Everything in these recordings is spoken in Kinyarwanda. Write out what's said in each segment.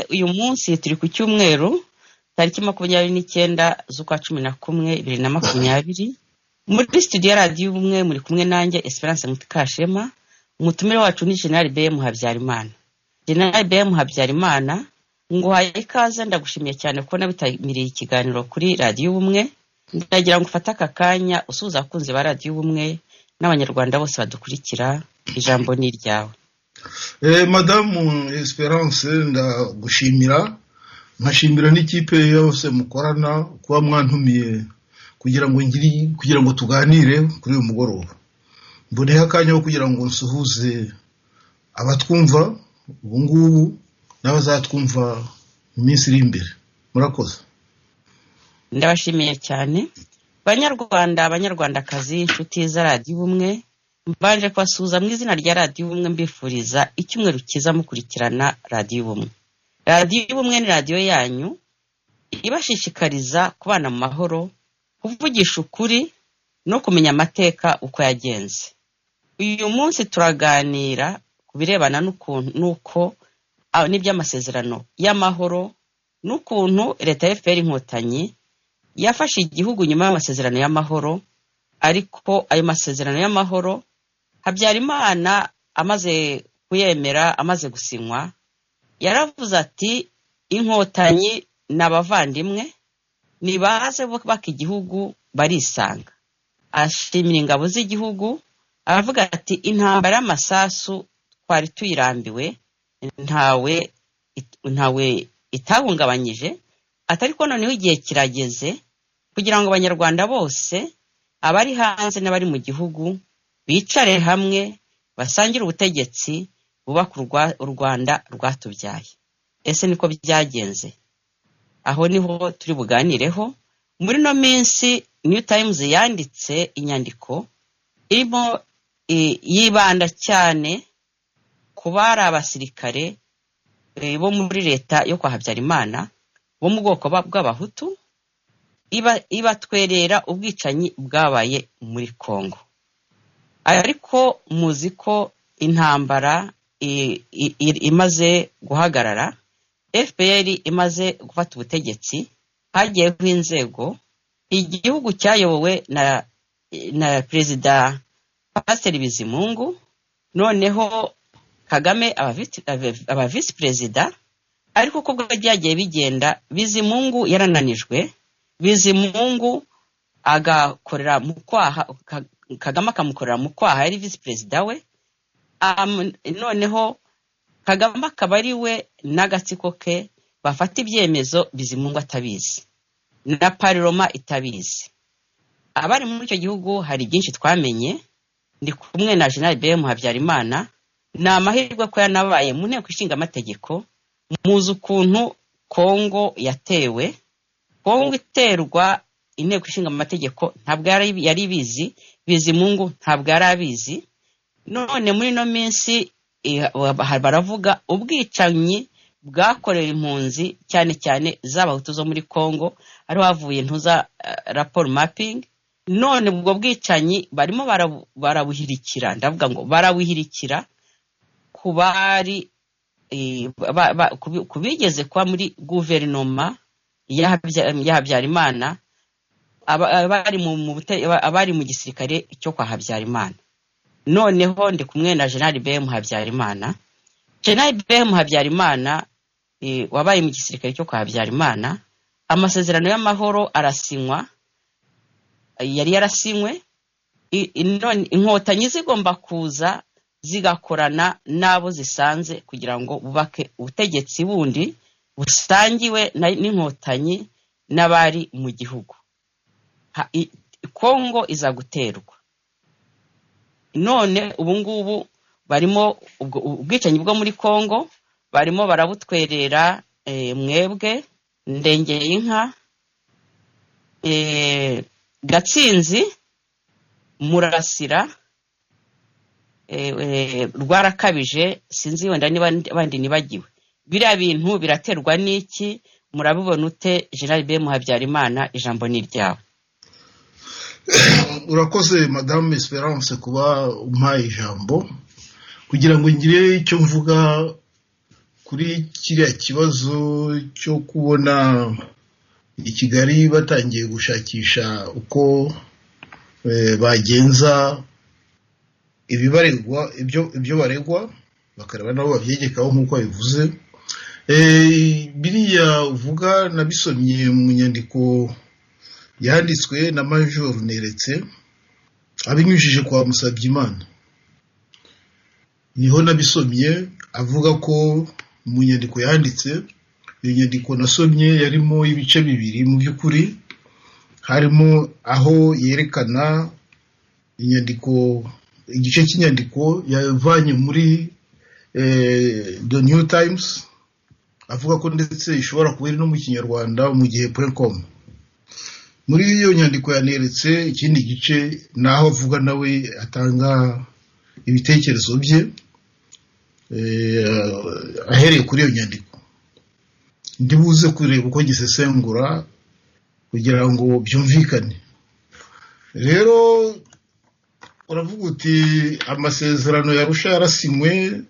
uyu munsi turi ku cyumweru tariki makumyabiri n'icyenda z'ukwa cumi na kumwe bibiri na makumyabiri muri studio ya radiyo ubumwe muri kumwe nanjye esperance mutikashema umutumire wacu ni general bm habyarimana general bm habyarimana nguhaye ikaze ndagushimiye cyane kuko nabitabiriye ikiganiro kuri radiyo ubumwe ndagira ngo ufate aka kanya usuhuza abakunzi ba radiyo ubumwe n'abanyarwanda bose badukurikira ijambo ni iryawe madamu esperance ndagushimira nkashimira n'ikipe yose mukorana kuba mwantumiye kugira ngo ngiri kugira ngo tuganire kuri uyu mugoroba mboneho akanya ko kugira ngo nsuhuze abatwumva ubu ngubu n'abazatwumva mu minsi iri imbere murakoze ndabashimiye cyane banyarwanda abanyarwandakazi inshuti za radiyo ubumwe mbanje kubasuhuza mu izina rya radiyo ubumwe mbifuriza icyumweru cyiza mukurikirana radiyo ubumwe radiyo ubumwe ni radiyo yanyu ibashishikariza kubana mu mahoro kuvugisha ukuri no kumenya amateka uko yagenze uyu munsi turaganira ku birebana n'uko n'iby'amasezerano y'amahoro n'ukuntu leta ya fpr inkotanyi yafashe igihugu nyuma y'amasezerano y'amahoro ariko ayo masezerano y'amahoro habyarimana amaze kuyemera amaze gusinywa yaravuze ati inkotanyi ni abavandimwe ntibaze bubaka igihugu barisanga ashimira ingabo z'igihugu aravuga ati intambara y'amasasu twari tuyirambiwe ntawe ntawe itahungabanyije atari ko noneho igihe kirageze kugira ngo abanyarwanda bose abari hanze n'abari mu gihugu bicare hamwe basangire ubutegetsi bubaka u rwanda rwatubyaye ese niko byagenze aho niho turi buganireho muri ino minsi new times yanditse inyandiko irimo yibanda cyane ku bari abasirikare bo muri leta yo kwa habyarimana bo mu bwoko bw'abahutu ibatwerera ubwicanyi bwabaye muri congo ariko muzi ko intambara imaze guhagarara fpr imaze gufata ubutegetsi hagiyeho inzego igihugu cyayobowe na na perezida pasiteri bizimungu noneho kagame aba visi perezida ariko ko byagiye bigenda bizimungu yarananijwe bizimungu agakorera mu kwaha kagame akamukorera mu kwaha yari visi perezida we noneho kagame akaba ari we n'agatsiko ke bafata ibyemezo bizimungu atabizi na pariroma itabizi abari muri icyo gihugu hari byinshi twamenye ndi kumwe na jenali bm habyarimana ni amahirwe ko yanabaye mu nteko ishinga amategeko muzi ukuntu kongo yatewe kongo iterwa inteko ishinga amategeko ntabwo yari ibizi bizimungu ntabwo yari abizi none muri ino minsi baravuga ubwicanyi bwakorewe impunzi cyane cyane z'abahutu zo muri kongo ariho havuye ntuza raporo mapingi none ubwo bwicanyi barimo barabuhirikira ndavuga ngo barabuhirikira ku bari ku bigeze kuba muri guverinoma ya habyarimana abari mu gisirikare cyo kwa habyarimana noneho ndi kumwe na jenali bm habyarimana jenali bm habyarimana wabaye mu gisirikare cyo kwa habyarimana amasezerano y'amahoro arasinywa yari yarasinywe inkotanyi zigomba kuza zigakorana n'abo zisanze kugira ngo bubake ubutegetsi bundi busangiwe n'inkotanyi n'abari mu gihugu kongo iza guterwa none ubu ngubu barimo ubwicanyi bwo muri kongo barimo barabutwerera mwebwe ndengeye inka gatsinzi murasira rwarakabije sinzi wenda niba abandi ntibagiwe biriya bintu biraterwa n'iki murabibona ute jenali be muhabyarimana ijambo ni iryawe urakoze madamu esperance kuba umpaye ijambo kugira ngo ngire icyo mvuga kuri kiriya kibazo cyo kubona i kigali batangiye gushakisha uko eh, bagenza ibibaregwa ibyo ibyo baregwa bakareba nabo babyegekaho nk'uko bivuze biriya uvuga nabisomye mu nyandiko yanditswe na major neretse abinyujije kwa musabyimana niho nabisomye avuga ko mu nyandiko yanditse iyo nyandiko nasomye yarimo ibice bibiri mu by'ukuri harimo aho yerekana inyandiko igice cy'inyandiko yavanye muri eh, the new times avuga ko ndetse ishobora kuba iri no mu kinyarwanda mu gihe purecom muri iyo nyandiko yaneretse ikindi gice ni aho avuga nawe atanga ibitekerezo bye eh, ahereye kuri iyo nyandiko ndibuze kureba uko gisesengura kugira ngo byumvikane rero uravuga uti amasezerano ya rusha yarasinywe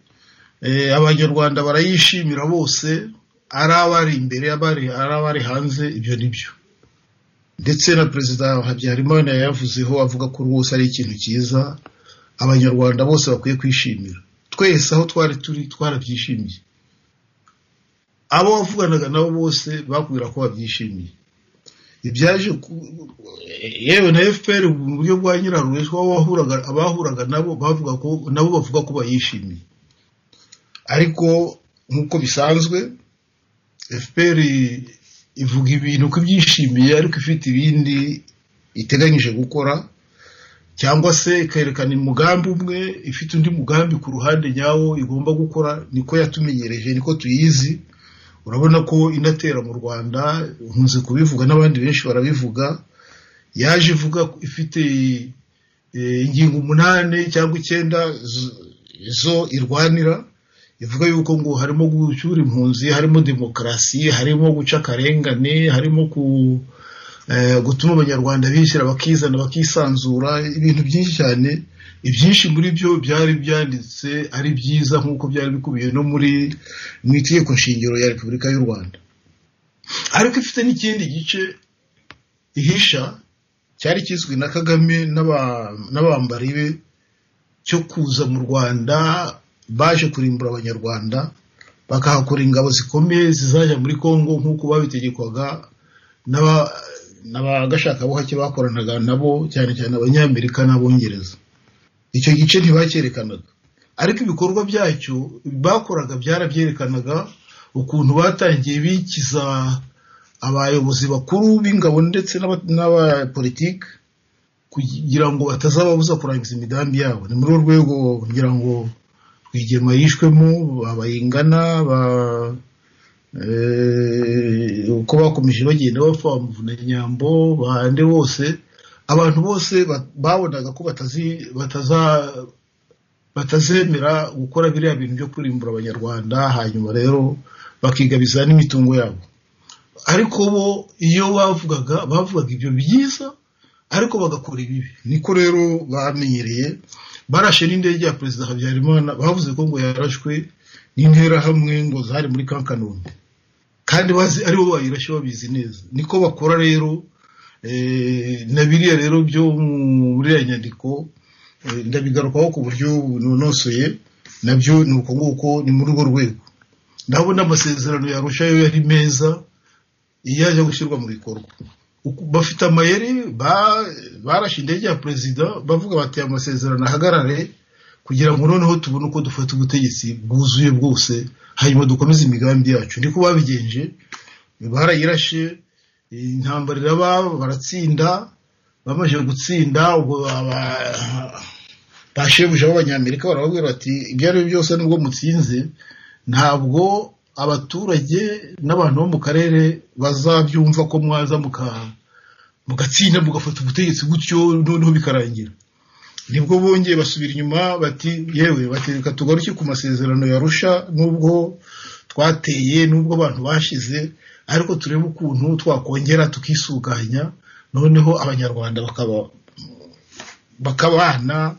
eh, abanyarwanda barayishimira bose ari abari imbere abari ari abari hanze ibyo ni byo ndetse na perezida habyarimana yayavuzeho avuga ko rwose ari ikintu cyiza abanyarwanda bose bakwiye kwishimira twese aho twari turi twarabyishimiye abo wavuganaga nabo bose bakubwira ko babyishimiye ibyaje ku- yewe na fpr mu buryo bwa nyirarureshwa abahuraga- abahuraga nabo bavuga ko nabo bavuga ko bayishimiye ariko nk'uko bisanzwe fpr ivuga ibintu ko ibyishimiye ariko ifite ibindi iteganyije gukora cyangwa se ikerekana umugambi umwe ifite undi mugambi ku ruhande nyawo igomba gukora niko yatumenyereje niko tuyizi urabona ko inatera mu rwanda nkunze kubivuga n'abandi benshi barabivuga yaje ivuga ko ifite eh, ingingo umunani cyangwa icyenda z- zo irwanira ivuga yuko ngo harimo gucyura impunzi harimo demokarasi harimo guca akarengane harimo ku eh, gutuma abanyarwanda bishyira bakizana bakisanzura ibintu byinshi cyane ibyinshi muri byo byari byanditse ari byiza nk'uko byari bikubiye no muri mu itegeko shingiro ya repubulika y'u rwanda ariko ifite n'ikindi gice ihisha cyari kizwi na kagame n'aba- n'abambari be cyo kuza mu rwanda baje kurimbura abanyarwanda bakahakora ingabo zikomeye zizajya muri kongo nk'uko babitegekwaga n'aba- n'abagashakabuhake bakoranaga nabo cyane cyane abanyamerika n'abongereza icyo gice ntibacyerekanaga ariko ibikorwa byacyo bakoraga byarabyerekanaga ukuntu batangiye bikiza abayobozi bakuru b'ingabo ndetse n'aba- n'abapolitiki kugira ngo batazababuza kurangiza imigambi yabo ni muri urwo rwego kugira ngo rwigema yishwemo abayingana ba eh, uko bakomeje bagenda bapfa bamuvuna nyambo bande bose abantu bose ba- babonaga ko batazi- bataza batazemera gukora biriya bintu byo kurimbura abanyarwanda hanyuma rero bakigabiza n'imitungo yabo ariko bo iyo bavugaga bavugaga ibyo byiza ariko bagakora ibibi niko rero bamenyereye barashe n'indege ya perezida habyarimana bavuze ko ngo yarashwe n'interahamwe ngo zari muri kankanombe kandi bazi aribo bayirashye babizi neza niko bakora rero eh, na biriya rero byo mu- muri ya nyandiko Eh, ndabigarukaho ku buryo bunonosoye nabyo ni uko nguko ni muri urwo rwego ndabona amasezerano yarushayo yari meza iyo ajya gushyirwa mu bikorwa Uku- bafite amayeri ba- barashe indege ya perezida bavuga bati "Aya masezerano ahagarare kugira ngo noneho tubone uko dufata ubutegetsi bwuzuye bwose hanyuma dukomeze imigambi yacu niko babigenje barayirashe eh, intambara iraba baratsinda bamaze gutsinda ubwo aba- ba shebuja b'abanyamerika barababwira bati ibyo ari byo byose nubwo mutsinze ntabwo abaturage n'abantu bo mu karere bazabyumva ko mwaza muka- mugatsinda mugafata ubutegetsi gutyo noneho bikarangira nibwo bongeye basubira inyuma bati yewe bati reka tugaruke ku masezerano yarusha nubwo twateye nubwo abantu bashize ariko turebe ukuntu twakongera tukisuganya noneho abanyarwanda bakaba bakabana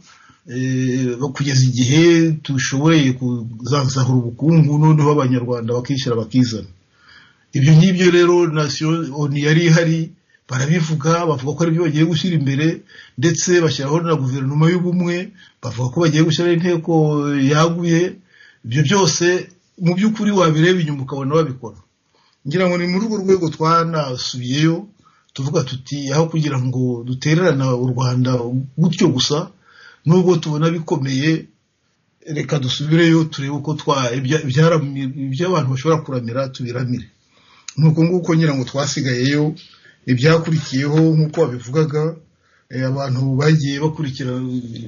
eh, kugeza igihe dushoboye kuzazahura ubukungu noneho abanyarwanda bakishyira bakizana ibyo ngibyo rero nasiyo oni yari ihari barabivuga bavuga ko aribyo bagiye gushyira imbere ndetse bashyiraho na guverinoma y'ubumwe bavuga ko bagiye gushyiraho inteko yaguye ibyo byose mu by'ukuri wabireba inyuma ukabona babikora ngira ngo ni muri urwo rwego twanasubiyeyo tuvuga tuti aho kugira ngo dutererana u rwanda gutyo gusa nubwo tubona bikomeye reka dusubireyo turebe uko twa ibya- ibyara- ibyo abantu bashobora kuramira tubiramire ni uko nguko ngira ngo twasigayeyo ibyakurikiyeho nk'uko wabivugaga eh, abantu bagiye bakurikira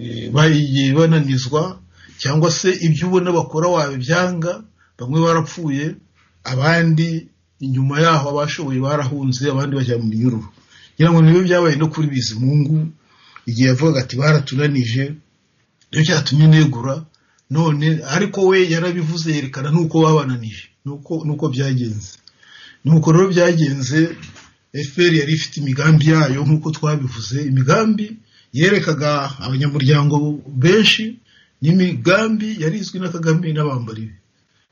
eh, bagiye bananizwa cyangwa se ibyo ubona bakora wabibyanga bamwe barapfuye abandi inyuma yaho abashoboye barahunze abandi bajya mu minyururu ngira ngo nibyo byabaye no kuri bizimungu igihe yavugaga ati baratunanije niyo cyatumye negura none ariko we yarabivuze yerekana n'uko babananije n'uko n'uko byagenze nuko rero byagenze fpr yari ifite imigambi yayo nk'uko twabivuze imigambi yerekaga abanyamuryango benshi n'imigambi yari izwi na kagame n'abambari be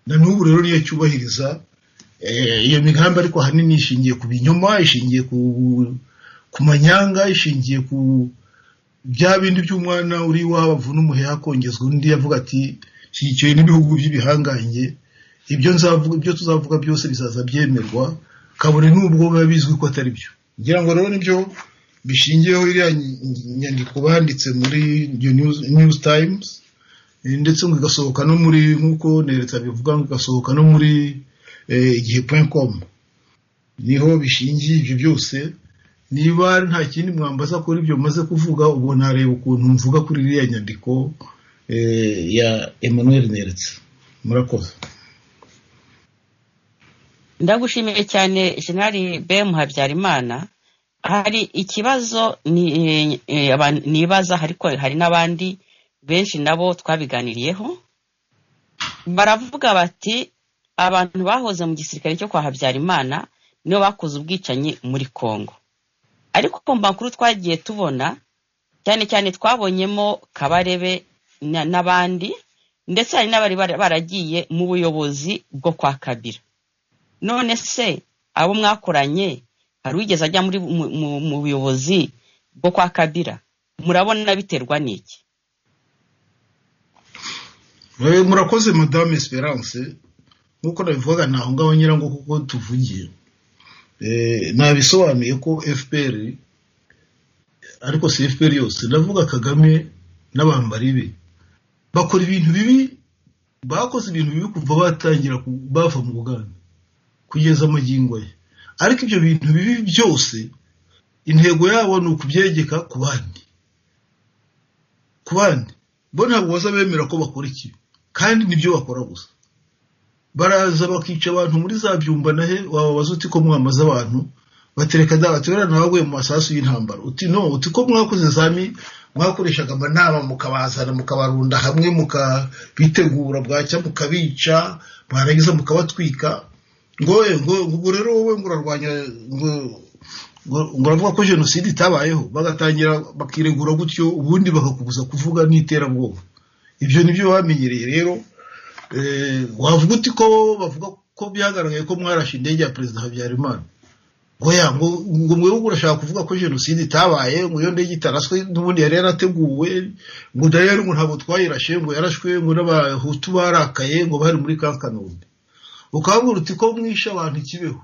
na n'ubu rero niyo cyubahiriza Eh, iyo migambi ariko ahanini ishingiye ku binyoma ishingiye ku ku manyanga ishingiye ku bya bindi by'umwana uri iwabo avuna umuheha akongezwa undi avuga ati shyigikiwe n'ibihugu by'ibihangange ibyo nzavuga ibyo tuzavuga byose bizaza byemerwa kabone n'ubwo biba bizwi ko atari byo ngira ngo rero nibyo bishingiyeho iriya ny- nyandiko banditse muri iyo news, news times eh, ndetse ngo igasohoka no muri nk'uko neretse abivuga ngo igasohoka no muri eh, igihe point com niho bishingiye ibyo byose niba nta kindi mwambaza kuri ibyo maze kuvuga ubwo nareba ukuntu mvuga kuri iriya nyandiko eh, ya emmanuel neretse murakoze ndagushimiye cyane jenali bemu habyarimana hari ikibazo ni- eh, eh, abantu nibaza ariko hari n'abandi benshi nabo twabiganiriyeho baravuga bati abantu bahoze mu gisirikare cyo kwa habyarimana nibo bakoze ubwicanyi muri congo ariko ku makuru twagiye tubona cyane cyane twabonyemo kabarebe na- n'abandi ndetse hari n'abari bara- baragiye mu buyobozi bwo kwa kabira none se abo mwakoranye hari uwigeze ajya muri mu- mu- mu buyobozi bwo kwa kabira murabona biterwa n'iki Eh, murakoze madame esperance nk'uko nabivugaga ntaho ngaho nyirango kuko tuvugiye Eh, nabisobanuye ko fpr ariko si fpr yose ndavuga kagame n'abambari be bakora ibintu bibi bakoze ibintu bibi kuva batangira ku- bava mu buganda kugeza amagingo ye ariko ibyo bintu bibi byose intego yabo ni ukubyegeka ku bandi ku bandi bo ntabwo baza bemera ko bakora ikibi kandi nibyo bakora gusa baraza bakica abantu muri za byumba nahe wababaza uti ko mwamaze abantu batereka da ati "Buriya nabaguye mu masasu y'intambara uti no uti ko mwakoze zami mwakoreshaga amanama mukabazana mukabarunda hamwe mukabitegura bwacya mukabica mwarangiza mukabatwika ngoye ngo ubwo rero wowe ngo urarwanya ngo ngo- ngo uravuga ko jenoside itabayeho bagatangira bakiregura gutyo ubundi bakakubuza kuvuga n'iterabwoba ibyo nibyo bamenyereye rero eh, wavuga uti ko bavuga ko byagaragaye ko mwarashe indege ya perezida habyarimana oya ngo ngo mwebwe urashaka kuvuga ko jenoside itabaye ngo iyo ndege itaraswe n'ubundi yari yarateguwe ngo dayari ngo ntabwo twayirashe ngo yarashwe ngo n'abahutu barakaye ngo bari muri ka kanombe ukabwira uti ko mwishe abantu ikibeho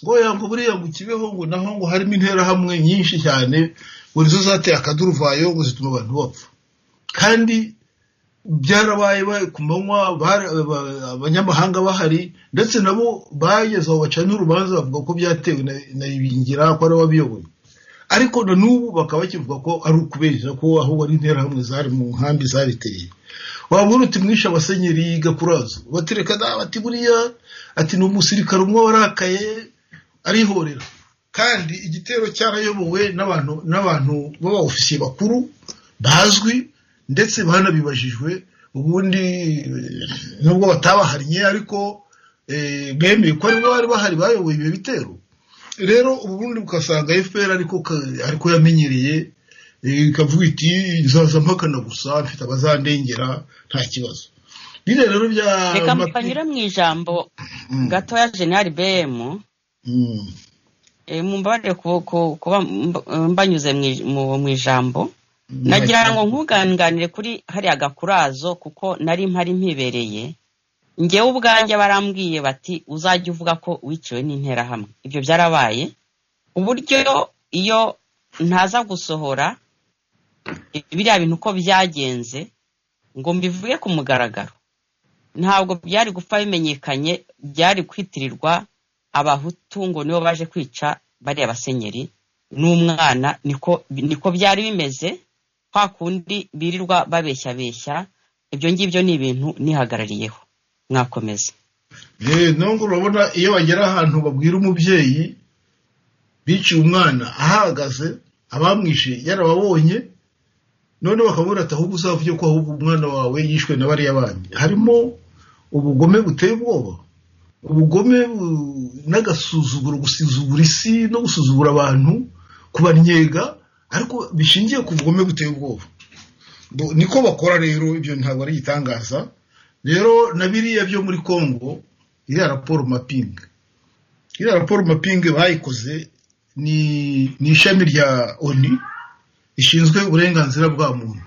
ngo yango buriya ngo kibeho ngo naho ngo harimo interahamwe nyinshi cyane ngo nizo zateye akaduruvayo ngo zituma abantu bapfa kandi byarabaye ba- ku manywa bara- aba- abanyamahanga bahari ndetse nabo bageze aho baca n'urubanza bavuga ko byatewe na- na ibingira ko ari ababiyoboye ariko na n'ubu bakaba bakivuga ko ari ukubeshya ko ahubwo ari interahamwe zari mu nkambi zariteye wabona uti mwishe abasenyeri gakurazo batereka da bati buriya ati ni umusirikare umwe warakaye arihorera kandi igitero cyarayobowe n'abantu n'abantu b'abaofisiye bakuru bazwi ndetse banabibajijwe ubundi eh, nubwo batabahannye ariko eh, bemeye ko ari bo bari bahari bayoboye ibyo bitero rero ubundi ugasanga fpr ariko ka- ariko yamenyereye Eh, ikavuga iti nzaza mpakana gusa mfite abazandengera nta kibazo biriya rero bya reka Mati- mbanyure mu ijambo Mm, gatoya jenali bm mm, Eh, mumbabarire ku- ku- kuba mb- mbanyuze mu ij- mu- mu ijambo mm, nagira ngo nkuganganire kuri hariya gakurazo kuko nari mpari mpibereye ngewe ubwanjye barambwiye bati uzajya uvuga ko wiciwe n'interahamwe ibyo byarabaye uburyo iyo ntaza gusohora biriya bintu uko byagenze ngo mbivuge ku mugaragaro ntabwo byari gupfa bimenyekanye byari kwitirirwa abahutu ngo nibo baje kwica bariya basenyeri n'umwana niko niko byari bimeze kwa kundi birirwa babeshyabeshya ibyo ngibyo ni ibintu nihagarariyeho mwakomeza Eh, no ngo urabona iyo bagera ahantu babwira umubyeyi biciye umwana ahahagaze abamwishe yarababonye none bakamubwira ati ahubwo uzavuge ko ahubwo umwana wawe yishwe na bariya bandi harimo ubugome buteye ubwoba ubugome bu- n'agasuzuguro gusuzugura isi no gusuzugura abantu kubannyega ariko bishingiye ku bugome buteye ubwoba Bu- niko bakora rero ibyo ntabwo ari igitangaza rero na biriya byo muri congo iriya raporo maping iriya raporo maping bayikoze ni ni ishami rya oni rishinzwe uburenganzira bwa muntu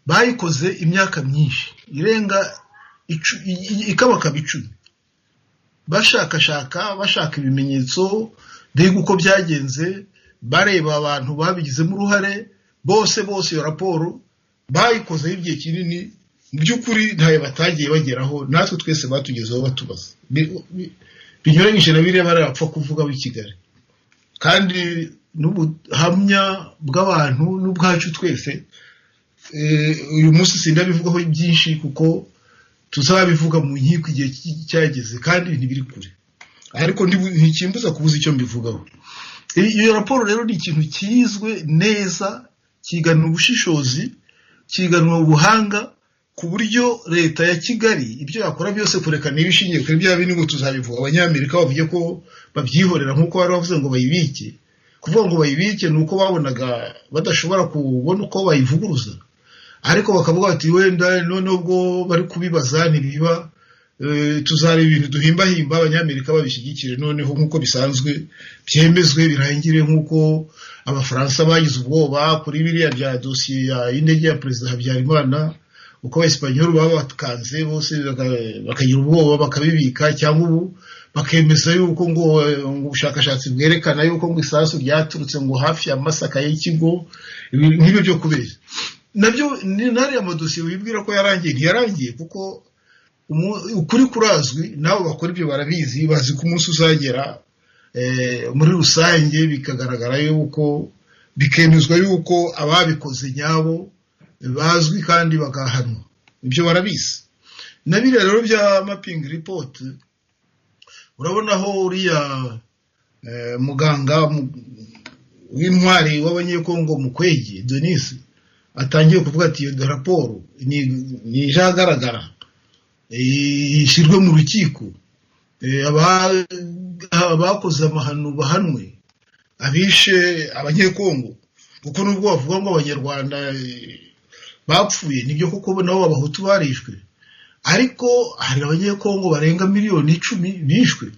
bayikoze imyaka myinshi irenga icu- i- i- ikabakaba icumi bashakashaka bashaka ibimenyetso mbega uko byagenze bareba abantu babigizemo uruhare bose bose iyo raporo bayikozeho igihe kinini mu by'ukuri ntayo batagiye bageraho natwe twese batugezeho batubaza Bi- bi- binyuranyije na biriya barapfa kuvuga b'i kigali kandi n'ubuhamya bw'abantu n'ubwacu twese eh, uyu munsi sindabivugaho byinshi kuko tuzabivuga mu nkiko igihe ki- cyageze kandi ntibiri kure ariko ndibu- ntikimbuza kubuza icyo mbivugaho I- iyo raporo rero ni ikintu kizwe neza kigana ubushishozi kiganwa ubuhanga ku buryo leta ya kigali ibyo yakora byose kureka niba ishingiye kuri bya bindi ngo tuzabivuga abanyamerika bavuge ko babyihorera nk'uko bari bavuze ngo bayibike kuvuga ngo bayibike ni uko babonaga badashobora kubona uko bayivuguruza ariko bakavuga bati wenda noneho ubwo bari kubibaza ntibiba eh, tuzareba ibintu duhimbahimba abanyamerika babishyigikire noneho nk'uko bisanzwe byemezwe birangire nk'uko abafaransa bagize ubwoba kuri biriya bya dosiye ya y'indege ya perezida habyarimana uko abayisipanyoli baba bakanze bose baka- bakagira ubwoba bakabibika cyangwa ubu bakemeza yuko ngo eh, ngo ubushakashatsi bwerekana yuko ngo isasu ryaturutse ngo hafi ya masaka y'ikigo ibi- nk'ibyo byo kubeshya nabyo ni- n'ariya amadosiye wibwira ko yarangiye ntiyarangiye kuko umu- ukuri kurazwi nabo bakora ibyo barabizi bazi ko umunsi uzagera eh, muri rusange bikagaragara yuko bikemezwa yuko ababikoze nyabo bazwi kandi bagahanwa ibyo barabizi na biriya rero bya mapingi ripoti urabona aho uriya eh, muganga mu- w'intwari w'abanyekongo mukwege denise atangiye kuvuga ati iyo raporo ni- ni ijagaragara eh, ishyirwe mu rukiko Eh, aba- abakoze amahano bahanwe abishe abanyekongo kuko nubwo bavuga ngo abanyarwanda eh, bapfuye nibyo koko nabo abahutu barishwe ariko hari abanyekongo barenga miliyoni icumi bishwe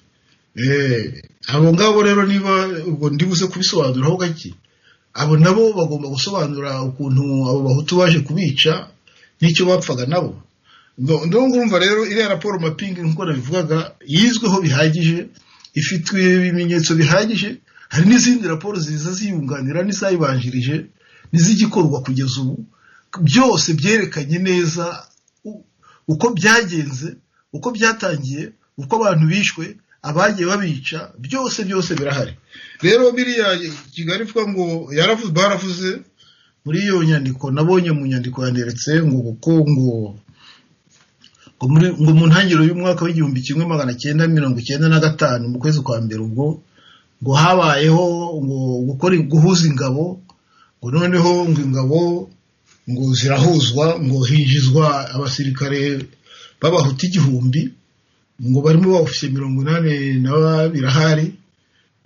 Eh, abo ngabo rero niba ubwo ndibuze kubisobanuraho gake abo nabo bagomba gusobanura ukuntu abo bahutu baje kubica n'icyo bapfaga nabo Ndo- ndo ngumva rero iriya raporo mapingi nk'uko nabivugaga yizweho bihagije ifitwe ibimenyetso bihagije hari n'izindi raporo ziza ziyunganira n'izayibanjirije n'izigikorwa kugeza ubu byose byerekanye neza u- uko byagenze uko byatangiye uko abantu bishwe abagiye babica byose byose birahari rero biriya kigali ivuga ngo yaravuze baravuze muri iyo nyandiko nabonye mu nyandiko yanditse ngo kuko ngo ngo muri- ngo mu ntangiriro y'umwaka w'igihumbi kimwe magana cyenda mirongo icyenda na gatanu mu kwezi kwa mbere ubwo ngo habayeho ngo gukora guhuza ingabo ngo noneho ngo ingabo ngo zirahuzwa ngo hinjizwa abasirikare b'abahuta igihumbi ngo barimo abofisiye mirongo inani na babiri ahari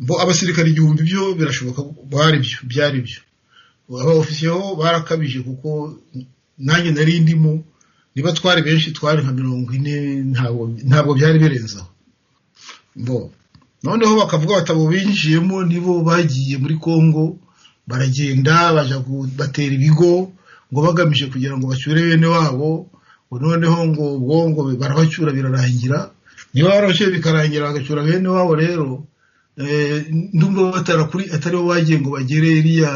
ngo abasirikare igihumbi byo birashoboka bari byo byari byo abaofisiyo barakabije kuko nanjye nari ndimo niba twari benshi twari nka mirongo ine ntabwo ntabwo byari birenze aho bo noneho bakavuga batabo binjiyemo nibo bagiye muri kongo baragenda baja gu- batera ibigo ngo bagamije kugira ngo bacyure bene wabo ngo noneho ngo ubwo ngo barabacyura birarangira niba barabashyuye bikarangira bagacyura bene wabo rero eh, ndumva batarakuri atari bo bagiye ngo bagere iriya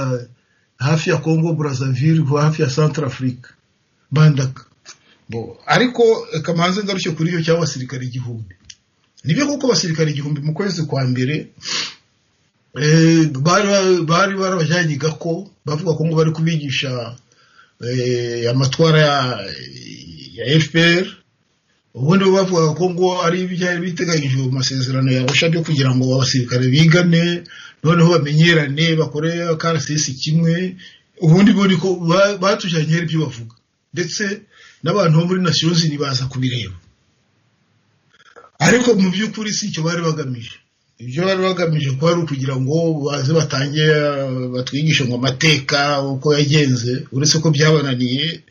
hafi ya Congo Brazzaville kuba hafi ya Centrafrique Bandaka bo ariko kamanze ngarushye kuri iyo cyangwa abasirikare igihumbi nibyo kuko abasirikare igihumbi mu kwezi kwa mbere eh, bari bari barabajyanye gako bavuga ko ngo bari kubigisha eh, amatwara ya, ya FPR ubundi bo bavugaga ko ngo ari ibyari biteganyijwe mu masezerano ya Arusha byo kugira ngo abasirikare bigane noneho bamenyerane bakore akarasisi kimwe ubundi bo niko ba- batujyanye hari ibyo bavuga ndetse n'abantu bo muri Nations Unies baza kubireba ariko mu by'ukuri si icyo bari bagamije ibyo bari bagamije ko ari ukugira ngo baze batange uh, batwigishe ngo amateka uko yagenze uretse ko byabananiye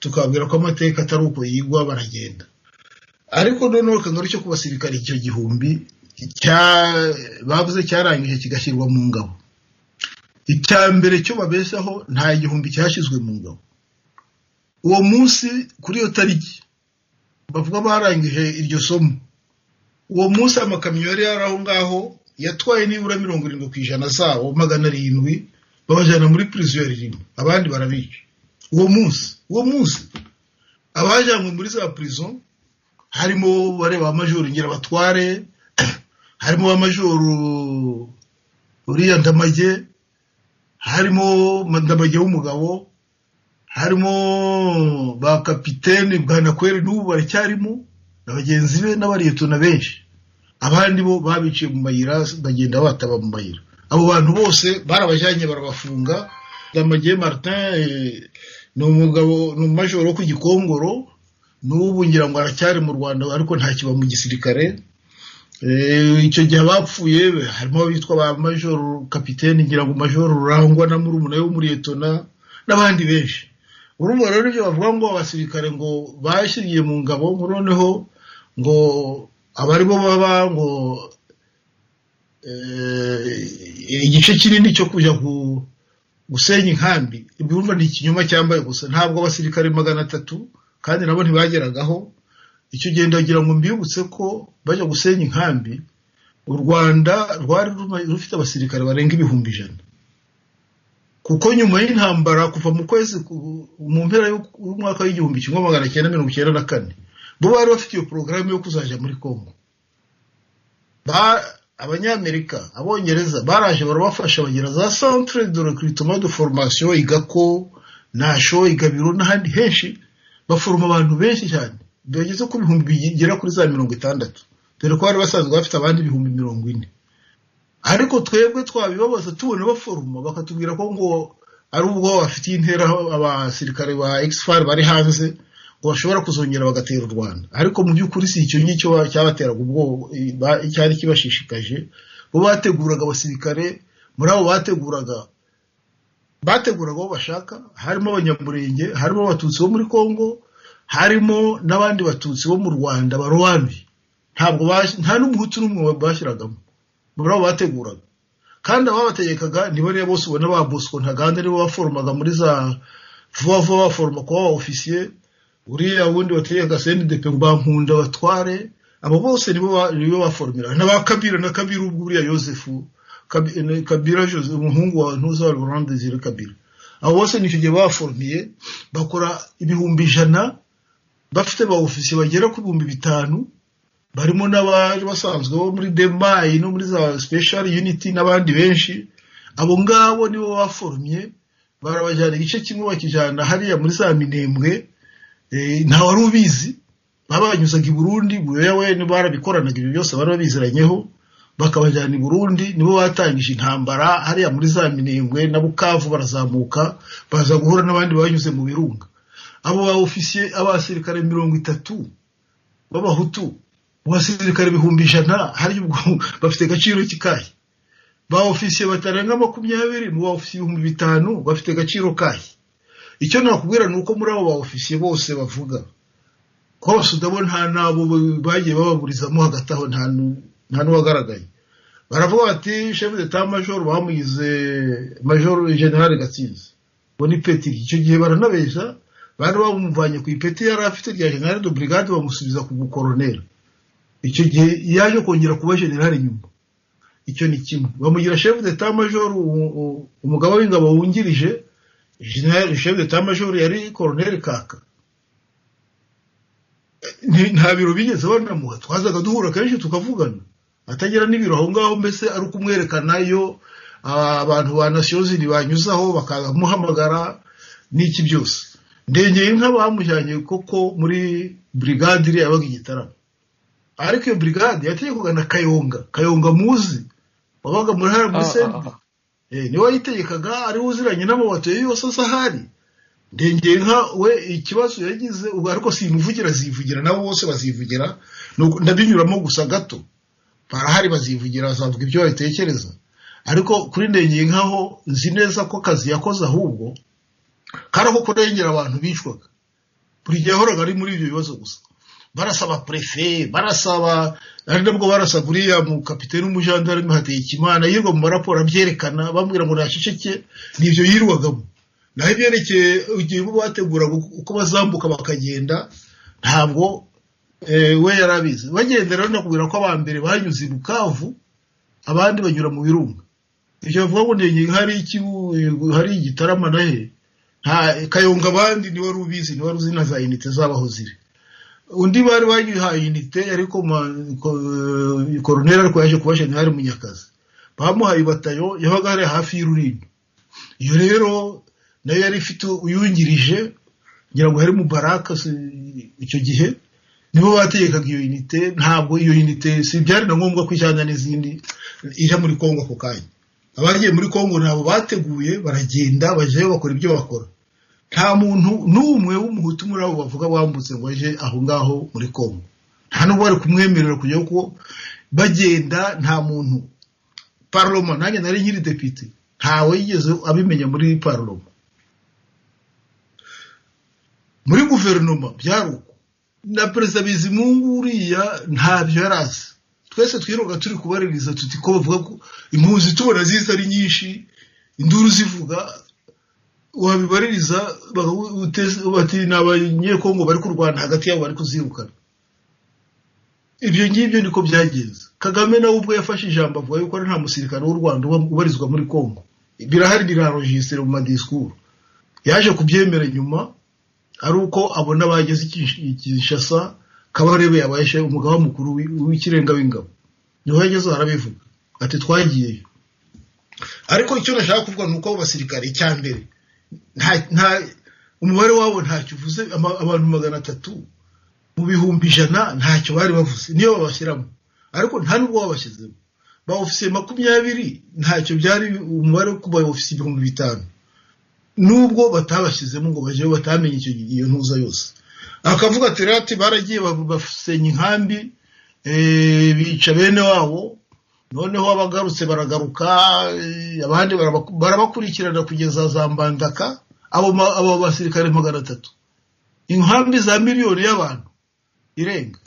tukababwira ko amateka atari uko yigwa baragenda ariko noneho akangaro cyo ku basirikare icyo gihumbi cya- bavuze cyarangije kigashyirwa mu ngabo icya mbere cyo babesaho nta gihumbi cyashyizwe mu ngabo uwo munsi kuri iyo tariki bavuga barangije iryo somo uwo munsi amakamyo yari yari aho ngaho yatwaye nibura mirongo irindwi ku ijana zabo magana arindwi babajyana muri prisiyo ya rimwe abandi barabica uwo munsi uwo munsi abajyanywe muri za prison harimo bareba ba majoro ngirabatware harimo ba majoro uriya ndamage harimo ndamage w'umugabo harimo ba kapitene bwanakweri n'ubu baracyarimo na bagenzi be n'abariyetona benshi abandi bo babiciye mu mayira bagenda bataba mu mayira abo bantu bose barabajyanye barabafunga ndamage martin eh, ni umugabo ni umumajoro wo ku gikongoro n'ubu ngira ngo aracyari mu rwanda ariko ntakiba mu gisirikare Eh, icyo gihe abapfuye harimo abitwa ba majoro kapitene ngira ngo majoro rurangwa na murumuna we w'umuriyetona n'abandi benshi urumva rero ibyo bavuga ngo abasirikare ngo bashyiriye mu ngabo ngo noneho ngo abari bo baba ngo eh, igice kinini cyo kujya ku- gusenya inkambi ibyo urumva ni ikinyoma cyambaye gusa ntabwo abasirikare magana atatu kandi nabo ntibageragaho icyo gihe ndagira ngo mbibutse ko bajya gusenya inkambi u rwanda rwari ruma- rufite abasirikare barenga ibihumbi ijana kuko nyuma y'intambara kuva mu kwezi ku- mu mpera y'u- y'umwaka w'igihumbi kimwe magana cyenda mirongo icyenda na kane bo bari bafite iyo porogaramu yo kuzajya muri congo ba abanyamerika abongereza baraje barabafasha bagira za centre de recrutement de formation igako nasho igabiro n'ahandi henshi baforoma abantu benshi cyane byageze ku bihumbi bigera kuri za mirongo itandatu dore ko bari basanzwe bafite abandi ibihumbi mirongo ine ariko twebwe twabibabaza tubona baforoma bakatubwira ko ngo ari ubwo bafitiye intera abasirikare ba exfar bari hanze ngo bashobora kuzongera bagatera u rwanda ariko mu by'ukuri si icyo ngicyo ba- cyabateraga ubwoba i- ba- cyari kibashishikaje bo bateguraga abasirikare muri abo bateguraga bateguraga abo bashaka harimo abanyamurenge harimo abatutsi bo muri congo harimo n'abandi batutsi bo mu rwanda barobanbi ntabwo bas- nta n'umuhutu n'umwe bashyiragamo muri abo bateguraga kandi ababategekaga nibo rero bose ubona ba bosco ntaganda nibo baforomaga muri za vuba vuba baforoma kuba ba ofisiye uriya wundi bategekaga cndp ngo bankunda batware abo bose nibo ba- nibo baforomira n'aba kabira na kabira ubwo uriya yosefu Kabi- eh, kabira joseph umuhungu wa ntuza wa laurent desire kabira abo bose nicyo gihe baforomiye bakora ibihumbi ijana bafite ba ofisiye bagera ku bihumbi bitanu barimo n'abari basanzwe bo muri demayi no muri za special unity n'abandi benshi abo ngabo nibo baforumye barabajyana igice kimwe bakijyana hariya muri za minembwe eh, nta wari ubizi babanyuzaga i burundi buyoya we nibo barabikorananga ibyo byose bari babiziranyeho bakabajyana i burundi nibo batangije intambara hariya muri za minembwe na bukavu barazamuka baza guhura n'abandi banyuze mu birunga abo ba ofisiye abasirikare mirongo itatu b'abahutu mu basirikare ibihumbi ijana hari ubwo bafite agaciro kikahe ba ofisiye batarenga makumyabiri mu ba ofisiye ibihumbi bitanu bafite agaciro kahe icyo nakubwira ni uko muri abo ba ofisiye bose bavuga hose udabona nta nabo bagiye bababurizamo hagati aho nta nu- nta n'uwagaragaye baravuga bati shefu de ta majoro bamugize majoro generale gatsinzi ngo ni petiri icyo gihe baranabeshya bari bamuvanye ku ipeti yari afite rya generale de brigade bamusubiza ku bukoroneri icyo gihe yaje kongera kuba generale nyuma icyo ni kimwe bamugira shefu de ta majoro umugaba w'ingabo wungirije generale shefu de ta majoro yari koroneri kaka Ni- nta biro bigeze banamuha twazaga duhura kenshi tukavugana atagira n'ibiro aho ngaho mbese ari ukumwerekana iyo ah, abantu ba nasiyozini banyuzaho bakamuhamagara n'iki byose ndengeye nka bamujyanye koko muri brigade iriya yabaga i gitaramo ariko iyo brigade yategekwaga kugana kayonga kayonga muzi wabaga muri hariya muri Oh, oh, sendika oh. Eh, niwe wayitegekaga ariwe uziranye n'amabati yose asa ahari ndengeye nka we ikibazo yagize ubu ariko simuvugira zivugira nabo bose bazivugira ni uko- ndabinyuramo gusa gato barahari bazivugira bazavuga ibyo babitekereza ariko kuri ndengeye nkaho nzi neza ko akazi yakoze ahubwo kari ako kurengera abantu bicwaga buri gihe yahoraga ari muri ibyo bibazo gusa barasaba prefe barasaba ari nabwo barasaga uriya mu kapitene w'umujandarume hategekimana yirwa mu maraporo abyerekana bambwira ngo naceceke nibyo yirwagamo naho ibyerekeye igihe bo bateguraga uko uko bazambuka bakagenda ntabwo eh, we yari abizi bagendera nakubwira ko aba mbere banyuze i bukavu abandi banyura mu birunga ibyo bavuga ngo ndenge hari iki hari igitarama na he nta kayonga abandi ni wari ubizi ni wari uzi na za inite zabaho ziri undi bari bayihaye inite ariko ma- ko- eh, koroneri ariko yaje kuba generale munyakazi bamuhaye batayo yabaga ari hafi y'ururindo iyo rero nayo yari ifite uyungirije ngira ngo hari mubaraka si- icyo gihe nibo bategekaga iyo unite ntabwo iyo unite si byari na ngombwa ko ijyana n'izindi ijya muri kongo ako kanya abagiye muri kongo nabo bateguye baragenda bajyayo bakora ibyo bakora nta muntu n'umwe w'umuhutu muri abo bavuga wambutse ngo aje aho ngaho muri kongo nta n'ubwo bari kumwemerera kujya kuko bagenda nta muntu parloma nanjye nari nkiri depite ntawe yigeze abimenya muri parloma muri guverinoma byari uko na perezida bizimungu uriya ntabyo yari azi twese twiroga turi kubaririza tuti ko bavuga ko impunzi tubona ziza ari nyinshi induru zivuga wabibaririza bakagu- uteze- bati ni abanyekongo bari kurwana hagati yabo bari kuzirukana ibyo ngibyo niko byagenze kagame nawe ubwo yafashe ijambo avuga yuko ari nta musirikare w'u rwanda uba- ubarizwa muri kongo birahari birarojisire mu madisikuru yaje kubyemera nyuma ari uko abona bageze i Kinsh- i kinshasa kabarebe yabaye umugaba mukuru w'i- w'ikirenga w'ingabo niho yageze arabivuga ati twagiyeyo ariko icyo nashaka kuvuga ni uko abo basirikare icya mbere nta nta- umubare wabo ntacyo uvuze ama- abantu magana atatu mu bihumbi ijana ntacyo bari bavuze niyo babashyiramo ariko nta n'ubwo babashyizemo ba ofisiye makumyabiri ntacyo byari umubare wo kuba ofisiye ibihumbi bitanu nubwo batabashyizemo ngo bajyeyo batamenye icyo iyo ntuza yose akavuga ati rero ati baragiye ba- basenya inkambi eh, bica bene wabo noneho abagarutse baragaruka eh, abandi barabaku- barabakurikirana kugeza za mbandaka abo ma- abo basirikare magana atatu inkambi za miliyoni y'abantu irenga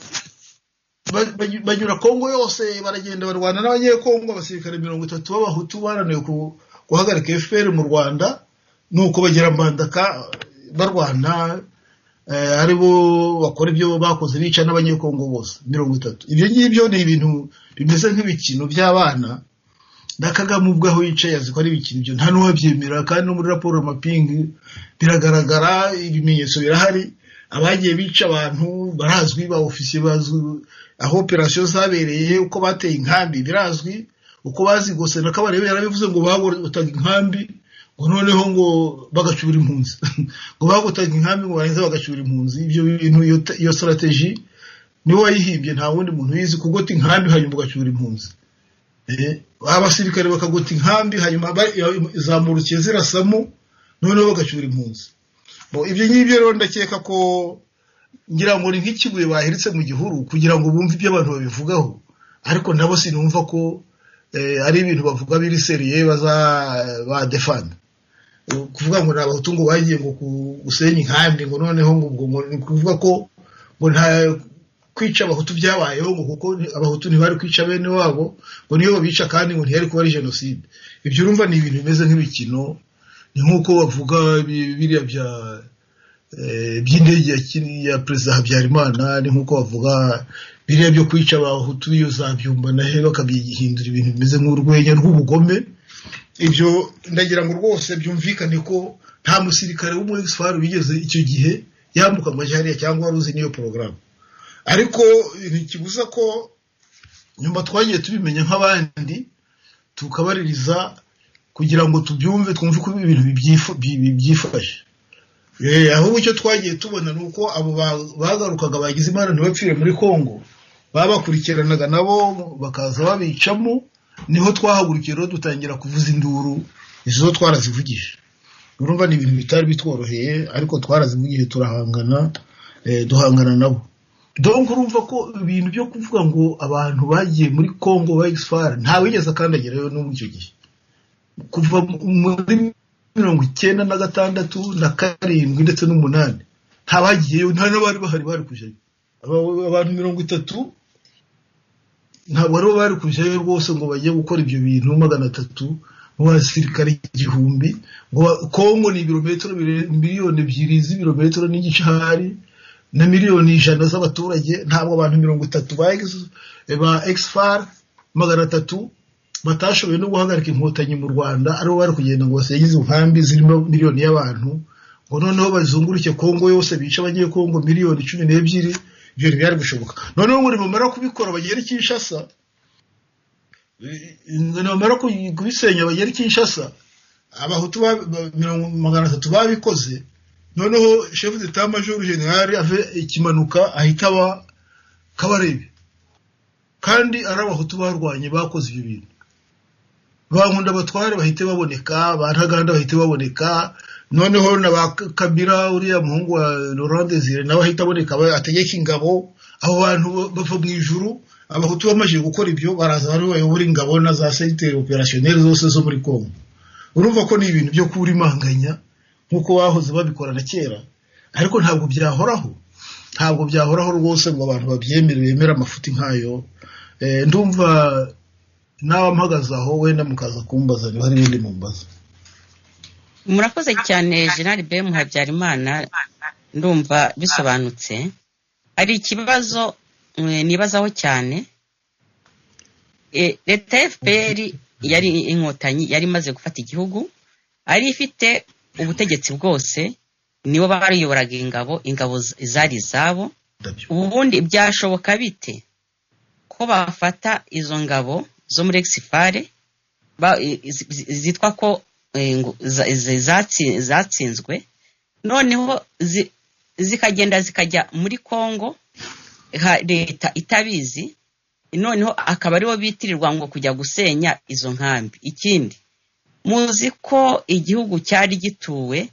Ba- ba- banyura kongo yose baragenda barwana n'abanyekongo abasirikare mirongo itatu b'abahutu baraniwe ku- guhagarika fpr mu rwanda nuko bagera mbandaka eh, barwana eh, ari bo bakora ibyo bakoze bica n'abanyekongo bose mirongo itatu ibyo ngibyo ni ibintu bimeze nk'ibikino by'abana na kagame ubwo aho yicaye azi ko ari ibikino byo nta n'uwabyemera kandi no muri raporo mapingi biragaragara ibimenyetso birahari abagiye bica abantu barazwi ba ofisiye bazwi aho operasiyo zabereye uko bateye inkambi birazwi uko bazigose na kabarebe yarabivuze ngo bagotaga inkambi ngo noneho ngo bagacyura impunzi ngo bagotaga inkambi ngo barangiza bagacyura impunzi ibyo bintu iyo te- iyo strategy niwe wayihimbye nta wundi muntu uyizi kugota inkambi hanyuma ugacyura impunzi Eh, abasirikare bakagota inkambi hanyuma ba- zamurukiye zirasamo noneho bagacyura impunzi Bo, ibyo ngibyo rero ndakeka ko ngira ngo ni nk'ikibuye baheretse mu gihuru kugira ngo bumve ibyo abantu babivugaho ariko nabo sinumva ko eh, ari ibintu bavuga biri seriye baza ba defanda kuvuga ngo nta bahutu ngo bagiye ngo ku- gusenya inkambi ngo noneho ngo ubwo ngo ni ukuvuga ko ngo nta kwica abahutu byabayeho ngo kuko ni- abahutu ntibari kwica bene wabo ngo niyo babica kandi ngo ntiyari kuba ari jenoside ibyo urumva ni ibintu bimeze nk'imikino ni nk'uko bavuga bi- biriya bya eh, by'indege ya kiri- ya perezida habyarimana ni nk'uko bavuga biriya byo kwica abahutu iyo zabyumva nahe bakabihindura ibintu bimeze nk'urwenya rw'ubugome ibyo ndagira ngo rwose byumvikane ko nta musirikare wo muri sfari wigeze icyo gihe yambuka amajyarya cyangwa wari uzi n'iyo porogaramu ariko ntikibuza ko nyuma twagiye tubimenya nk'abandi tukabaririza kugira ngo tubyumve twumve ko ibintu bibyifu- bi- bi- byifashe Eh, ahubwo icyo twagiye tubona ni uko abo ba- bagarukaga bagize imana ntibapfire muri kongo babakurikiranaga nabo bakaza babicamo niho twahagurukiye rero dutangira kuvuza induru izo twarazivugije urumva ni ibintu bitari bitworoheye ariko twarazivugije turahangana eh, duhangana nabo donc urumva ko ibintu byo kuvuga ngo abantu bagiye muri congo ba exfar nta wigeze akandagirayo n'ubu icyo gihe kuva muri mirongo icyenda na gatandatu na karindwi ndetse n'umunani nta bagiyeyo nta n'abari bahari bari kujyayo Aba- abantu mirongo itatu ntabwo aribo bari kujyayo rwose ngo bajye gukora ibyo bintu magana atatu mu basirikare igihumbi ngo ba- kongo ni ibirometero bire- miliyoni ebyiri z'ibirometero n'igice hari na miliyoni ijana z'abaturage ntabwo abantu mirongo itatu ba ex- ba exfar magana atatu batashoboye no guhagarika inkotanyi mu rwanda aribo bari kugenda ngo basegize inkambi zirimo miliyoni y'abantu ngo noneho bazunguruke kongo yose bice abanyekongo miliyoni cumi n'ebyiri ibyo ntibyari gushoboka noneho ngo nibamara kubikora bagere i kinshasa ngo nibamara kuyi- kubisenya bagere i kinshasa abahutu ba- ba- mirongo magana atatu babikoze noneho chef d'etat major general ave ikimanuka ahita aba kabarebe kandi ari abahutu barwanye bakoze ibyo bintu bankunda abatware bahite baboneka ba ntaganda bahite baboneka noneho na ba K- kabira uriya muhungu wa laurent desire nawe ahita aboneka aba- ategeka ingabo abo bantu ba- bava mu ijuru abahutu bamaze gukora ibyo baraza bari bayobora ingabo na za sentere operationnel zose zo muri congo urumva ko ni ibintu byo kubura imanganya nk'uko bahoze babikora na kera ariko ntabwo byahoraho ntabwo byahoraho rwose ngo abantu babyemere bemere amafuti nk'ayo Eh, ndumva nawe mpagaze aho wenda mukaza kumbaza niba hari ibindi mumbaza murakoze cyane general bm habyarimana ndumva bisobanutse hari ikibazo eh, nibazaho cyane Eh, leta ya fpr yari inkotanyi yari imaze gufata igihugu ari ifite ubutegetsi bwose nibo bayoboraga ingabo ingabo z- zari izabo ndabyo ubundi byashoboka bite ko bafata izo ngabo zo muri exifare ba- i- i- zi- zitwa ko eh, ngo za- zi- zatsi- zatsinzwe noneho zi- zikagenda zikajya muri congo ha- leta itabizi noneho akaba aribo bitirirwa ngo kujya gusenya izo nkambi ikindi muzi ko igihugu cyari gituwe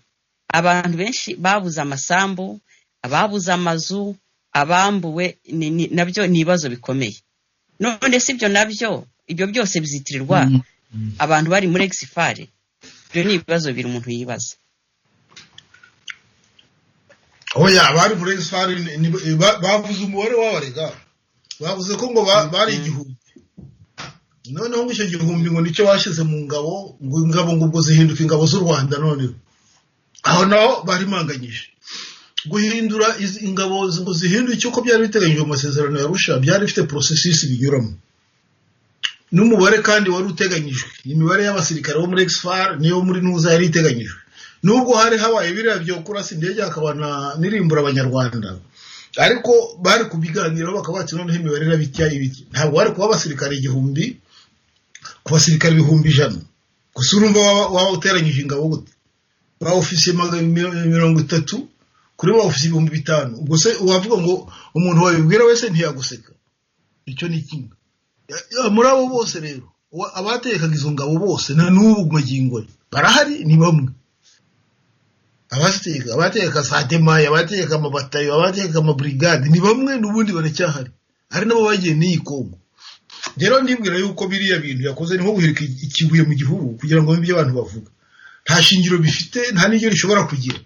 abantu benshi babuze amasambu ababuze amazu abambuwe ni- ni- nabyo ni ibibazo bikomeye none si ibyo nabyo ibyo byose bizitirirwa Mm. abantu bari muri exifare ibyo ni ibibazo bibiri umuntu yibaza oya abari muri esfari bavuze umubare w'abarega bavuze ko ngo ba- bari igihumbi noneho ngo icyo gihumbi ngo nicyo bashyize mu ngabo ngo ingabo ngo ubwo zihinduka ingabo z'u rwanda noneho aho naho barimanganyije guhindura izi ingabo zi- ngo zihinduke uko byari biteganyijwe mu masezerano ya rusha byari bifite porosesisi binyuramo n'umubare kandi wari uteganyijwe imibare y'abasirikare bo muri exfar niyo muri ntuza yari iteganyijwe nubwo hari habaye biriya byo kurasa indege hakaba na nirimbura abanyarwanda ariko bari kubiganiraho bakaba bati noneho imibare iraba itya ibiti ntabwo bari kuba abasirikare igihumbi ku basirikare ibihumbi ijana gusa urumva waba- waba uteranyije ingabo gute ba ofisiye maga- mi- mirongo itatu kuri ba ofisiye ibihumbi bitanu ubwo se wavuga ngo umuntu wabibwira wese ntiyaguseka icyo ni kimwe Ya- muri abo bose rero wa- abatekaga izo ngabo bose na n'ubu magingo ye barahari ni bamwe abaziteka abateka sademaye abateka amabatayo abateka amaburigade ni bamwe n'ubundi baracyahari hari n'abo bagiye n'iyi kongo rero ndibwira yuko biriya bintu yakoze ni nko guhirika ikibuye mu gihuru kugira ngo bumve ibyo abantu bavuga nta shingiro bifite nta n'iryo rishobora kugira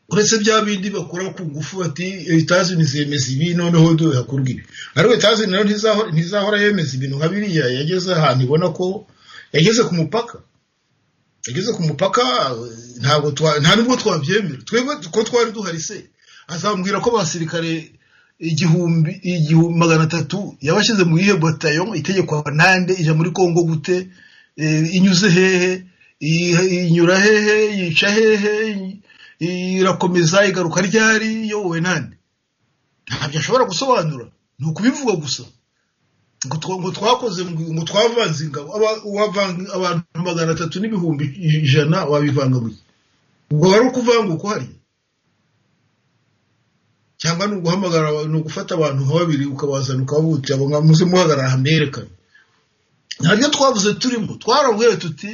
uretse bya bindi bakora ku ngufu bati etazini zemeza ibi noneho do hakorwa ibi ariko etazini nayo ntizahora ntizahora yemeza ibintu nka biriya yageze ahantu ibona ko yageze ku mupaka yageze ku mupaka ntabwo twa- nta nubwo twabyemera twebwe ko twari duhari se azambwira ko abasirikare igihumbi igihumbi magana atatu yabashyize mu iyihe batayo itegekwa nande ijya muri kongo gute Eh, inyuze hehe I- inyura hehe yica hehe i- irakomeza igaruka ryari yowe nande ntabyo ashobora gusobanura ni ukubivuga gusa ngo twa- ngo twakoze ngo ngo twavanze ingabo aba- uwavanga- abantu magana atatu n'ibihumbi ijana wabivanga mu gihe ubwo wari ukuvanga uko hariya cyangwa ni uguhamagara aba- ni ugufata abantu nka babiri ukabazana ukabutira ngo muze muhagarara hamwerekane ntabyo twavuze turimo twarabwira tuti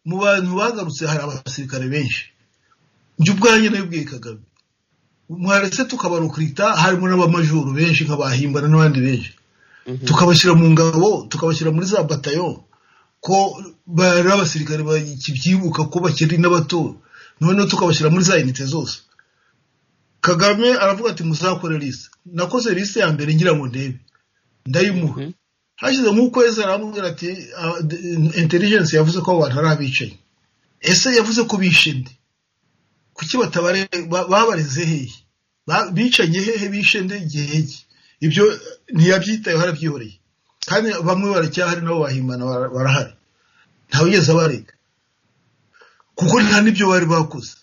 mu bantu bagarutse hari abasirikare benshi njye ubwanjye nabibwiye kagame mwaretse tukabarukurita harimo n'abamajoro benshi nk'abahimbana n'abandi benshi Mhm. tukabashyira mu ngabo tukabashyira muri za batayo ko bari abasirikare bakibyibuka ko bakiri n'abato noneho tukabashyira muri za inite zose kagame aravuga ati muzakore lise nakoze lise ya mbere ngira ngo ndebe ndayimuha Mhm. hashize nk'ukwezi aramubwira ati "Ah, d- intelligence yavuze ko abo bantu ari abicaye ese yavuze ko bishe nde kuki batabare ba- babareze hehe Ba- bicanye hehe bishe nde igihe ki ibyo ntiyabyitayeho arabyihoreye kandi bamwe baracyahari nabo bahimbana bara- barahari ntawigeze abarega kuko nta n'ibyo bari bakoze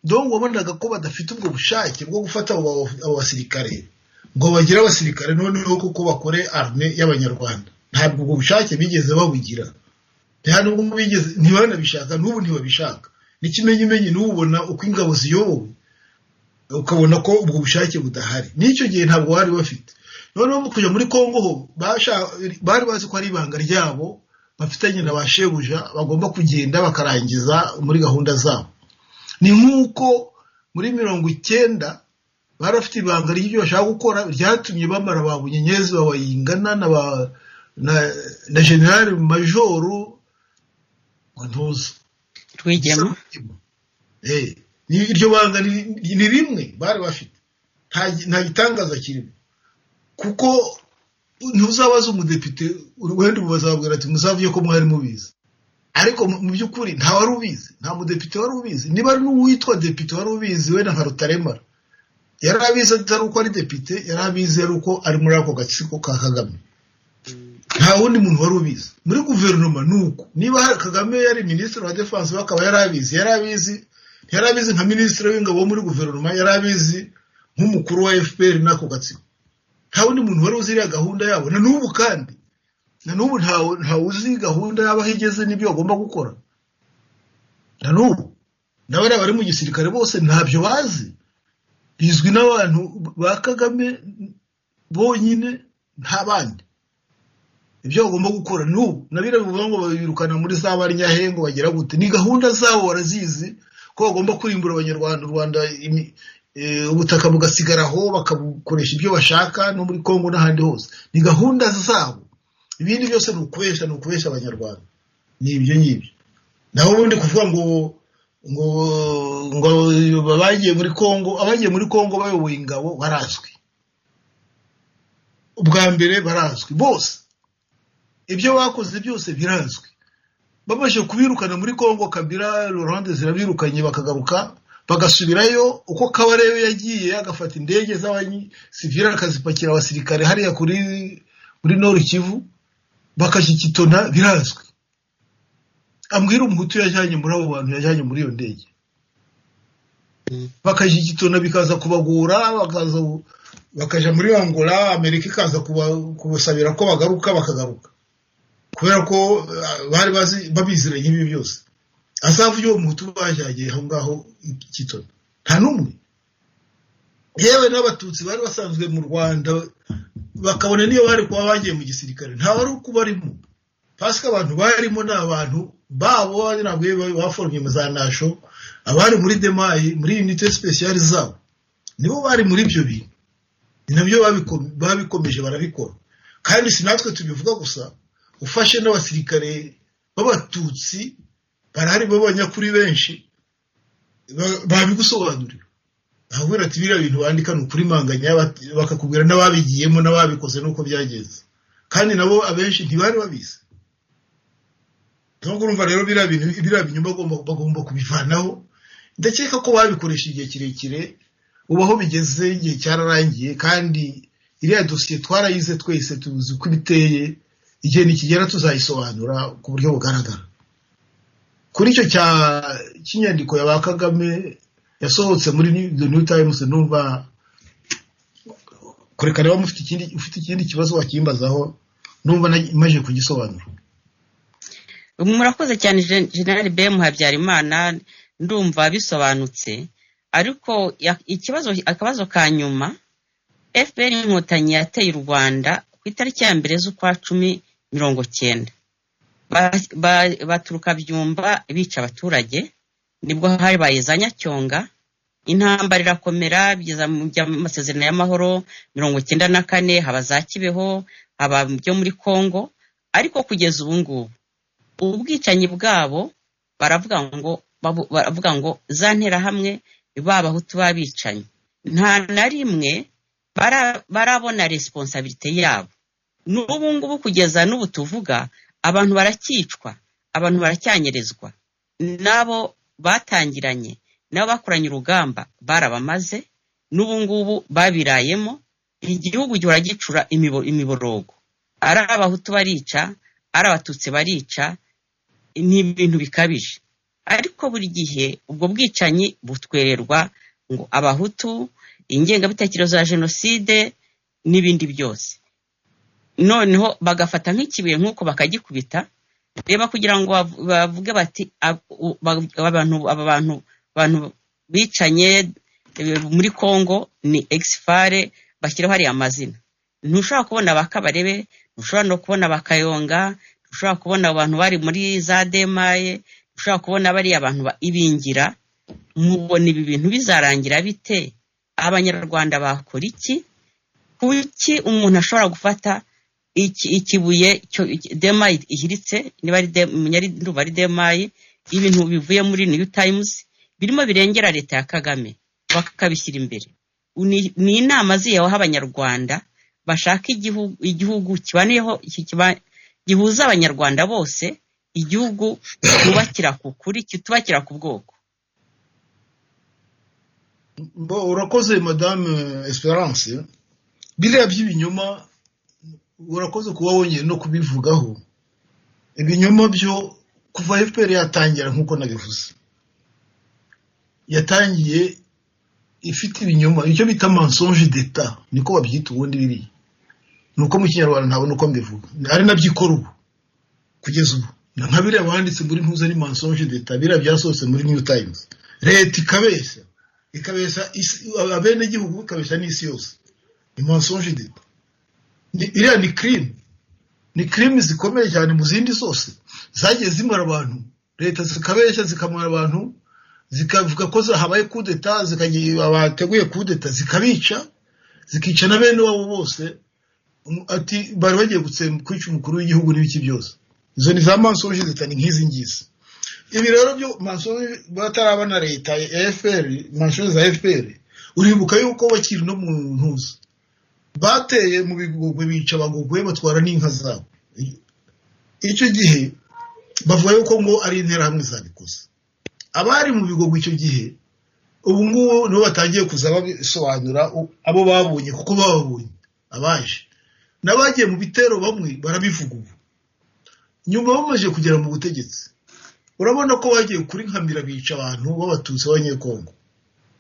donc wabonaga ko badafite ubwo bushake bwo gufata abo ba- abo basirikare ngo bagire abasirikare noneho kuko bakore arme y'abanyarwanda ntabwo ubwo bushake bigeze babugira nta nubwo bigeze ntibanabishaka n'ubu ntibabishaka n'ikimenyimenyi n'ubona uko ingabo ziyobowe ukabona ko ubwo bushake budahari n'icyo gihe ntabwo bari bafite noneho mu kujya muri kongo ho basha- bari bazi ko ari ibanga ryabo bafitanye na ba shebuja bagomba kugenda bakarangiza muri gahunda zabo ni nk'uko muri mirongo icyenda bari bafite ibanga ry'ibyo bashaka gukora ryatumye bamara ba bunyenyezi babayingana na ba na, na generali majoru ngo ntuzi rwigema Eh, ni- iryo banga ni ni rimwe bari bafite Nta gi- nta gitangaza kirimo kuko ntuzabaza umudepite wenda bazabwira ati muzavuye ko mwari mubizi ariko mu mu by'ukuri nta wari ubizi nta mudepite wari ubizi niba ari n'uwitwa depite wari ubizi wenda nka rutaremara yari abizi atari uko ari depite yari abizi ari uko ari muri ako gatsiko ka kagame nta wundi muntu wari ubizi muri guverinoma ni uko niba hari- kagame yari minisitiri wa defanse we akaba yari abizi yari abizi yari abizi nka minisitiri w'ingabo wo muri guverinoma yari abizi nk'umukuru wa fpr n'ako gatsiko nta wundi muntu wari uzi iriya gahunda yabo na n'ubu kandi na n'ubu ntawe- ntawuzi gahunda yabo aho igeze n'ibyo bagomba gukora na n'ubu n'abariya bari mu gisirikare bose ntabyo bazi bizwi n'abantu ba kagame bonyine nta bandi ibyo bagomba gukora n'ubu na biriya bivuga ngo babirukana muri za barnyahe ngo bagira gute ni gahunda zabo barazizi ko bagomba kurimbura abanyarwanda u rwanda imi- eh, ubutaka bugasigara aho bakabukoresha ibyo bashaka no muri congo n'ahandi hose ni gahunda zabo ibindi byose ni ukubeshya ni ukubeshya abanyarwanda ni ibyo ngibyo naho ubundi kuvuga ngo ngo ngo bagiye muri congo abagiye muri congo bayoboye ingabo barazwi ubwa mbere barazwi bose ibyo bakoze byose birazwi babashe kubirukana muri congo kabira lorande zirabirukanye bakagaruka bagasubirayo uko kabareyo yagiye agafata indege z'abasivire akazipakira abasirikare hariya kuri muri nord kivu bakashyikitona birazwi ambwira umuhutu yajyanye muri abo bantu yajyanye muri iyo ndege Mm. bakashyikitona bikaza kubagora bakaza bakaja muri angola amerika ikaza kuba- kubasabira ko bagaruka bakagaruka kubera ko eh, bari bazi babiziranye ibi byose azavuye uwo muhutu bajyanye aho ngaho i- kitona nta n'umwe yewe n'abatutsi bari basanzwe mu rwanda bakabona niyo bari kuba bagiye mu gisirikare nta wari uko barimo pasika abantu barimo ni abantu babo ntabwo bari baforomye mu za nasho abari muri demayi muri unite speciale zabo nibo bari muri ibyo bintu ni nabyo babiko- babikomeje barabikora kandi si natwe tubivuga gusa ufashe n'abasirikare b'abatutsi barahari b'abanyakuri benshi ba- babigusobanurira ahubwo ati biriya bintu wandika ni ukuri manganya bat- bakakubwira n'ababigiyemo n'ababikoze n'uko byagenze kandi nabo abenshi ntibari babizi nubwo urumva rero biriya bintu biriya binyoma bagomba- bagomba kubivanaho ndakeka ko babikoresha igihe kirekire ubu aho bigeze igihe cyararangiye kandi iriya dosiye twarayize twese tuzi uko ibiteye igihe nikigera tuzayisobanura ku buryo bugaragara kuri icyo cya cy'inyandiko ya ba kagame yasohotse muri New- the new times numva kureka niba mufite ikindi ufite ikindi kibazo wakimbazaho numva na- maze kugisobanura murakoze cyane Gen- generali bm habyarimana ndumva bisobanutse ariko ya- ikibazo akabazo ka nyuma fpr inkotanyi yateye u rwanda ku itariki ya mbere z'ukwa cumi mirongo cyenda Ba- ba- baturuka byumba bica abaturage nibwo habaye za nyacyonga intambara irakomera bigeza mu bya- mu masezerano y'amahoro mirongo cyenda na kane haba za kibeho haba byo muri kongo ariko kugeza ubu ngubu ubwicanyi bwabo baravuga ngo babu- baravuga ngo za nterahamwe babahutu b'abicanyi nta na rimwe bara- barabona resiponsabirite yabo n'ubu ngubu kugeza n'ubu tuvuga abantu baracyicwa abantu baracyanyirizwa n'abo batangiranye n'abo bakoranye urugamba barabamaze n'ubu ngubu babirayemo igihugu gihora gicura imibo- imiborogo ari abahutu barica ari abatutsi barica ni ibintu bikabije ariko buri gihe ubwo bwicanyi butwererwa ngo abahutu ingengabitekerezo ya jenoside n'ibindi byose noneho bagafata nk'ikibuye nk'uko bakagikubita reba kugira ngo bav- bavuge bati "Ab- u- ba- abantu aba bantu bantu bicanye eh, muri congo ni exfare bashyiraho hariya amazina ntushobora kubona ba kabarebe ntushobora no kubona ba kayonga ntushobora kubona abantu bari muri za demaye ntushobora kubona bariya abantu ba- ibingira mubona ibi bintu bizarangira bite abanyarwanda bakora iki kuki umuntu ashobora gufata iki- ikibuye cyo- iki- demayi ihiritse niba ari dem- menya ari- ndumva ari demayi ibintu bivuye muri new times birimo birengera leta ya kagame bakabishyira imbere Ni- ni inama ziyeho abanyarwanda bashaka igihugu, igihugu kibaneho kiba- gihuza abanyarwanda bose igihugu cyubakira ku kuri kitubakira ku bwoko Mbo, urakoze madame esperance biriya by'ibinyoma urakoze kuba wongeye no kubivugaho ibinyoma byo kuva fpr yatangira nk'uko nabivuze yatangiye ifite ibinyoma icyo bita mensonge d'eta niko babyita ubundi biriya ni uko mu kinyarwanda ntabona uko mbivuga ari nabyo ikora ubu kugeza ubu na nka biriya banditse muri ntuza ni mensonge d'eta biriya byasohotse muri new times leta ikabeshya ikabeshya isi- abenegihugu ikabeshya n'isi yose ni mensonge d'eta Ni- iriya ni crime ni crime zikomeye cyane mu zindi zose zagiye zimara abantu leta zikabeshya zikamara abantu zikavuga ko za- habaye kudeta zikagira abateguye kudeta zikabica zikica na bene wabo bose Um, ati bari bagiye gutsemba kwica umukuru w'igihugu n'ibiki byose izo ni za mensonge d'eta ni nk'izi ngizi ibi rero byo mashuri batarabona leta ya fpr mashuri za fpr uribuka yuko bakiri no mu ntuza bateye mu bigogwe bica abagogwe batwara n'inka zabo icyo gihe bavuga yuko ngo ari interahamwe zabikoze abari mu bigogwe icyo gihe ubu ngubu nibo batangiye kuza babisobanura u- abo babonye kuko bababonye abaje n'abagiye mu bitero bamwe barabivuga ubu nyuma bamaze kugera mu butegetsi urabona ko bagiye kuri nkamira bica abantu b'abatutsi b'abanyekongo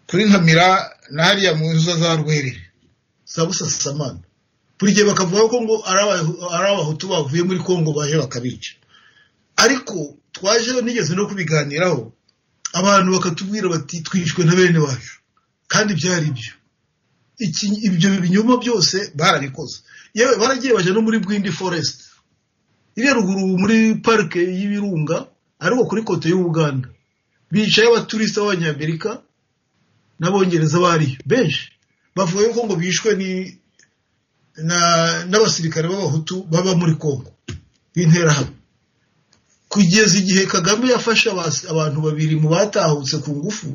kuri nkamira na hariya mu nzu za rwerere za busasamana buri gihe bakavuga ko ngo ari Aba- ari abahutu bavuye muri kongo baje bakabica ariko twaje nigeze no kubiganiraho abantu bakatubwira bati twishwe na bene wacu kandi byari byo Iki- ibyo binyoma byose barabikoze yewe baragiye bajya no muri bwindi forest iriya ruguru muri parike y'ibirunga ariko kuri kote y'ubuganda bicaye abaturisita b'abanyamerika n'abongereza bariyo benshi bavuga yuko ngo bishwe ni na- n'abasirikare b'abahutu baba muri kongo b'interahamwe kugeza igihe kagame yafashe abas- abantu babiri mu batahutse ku ngufu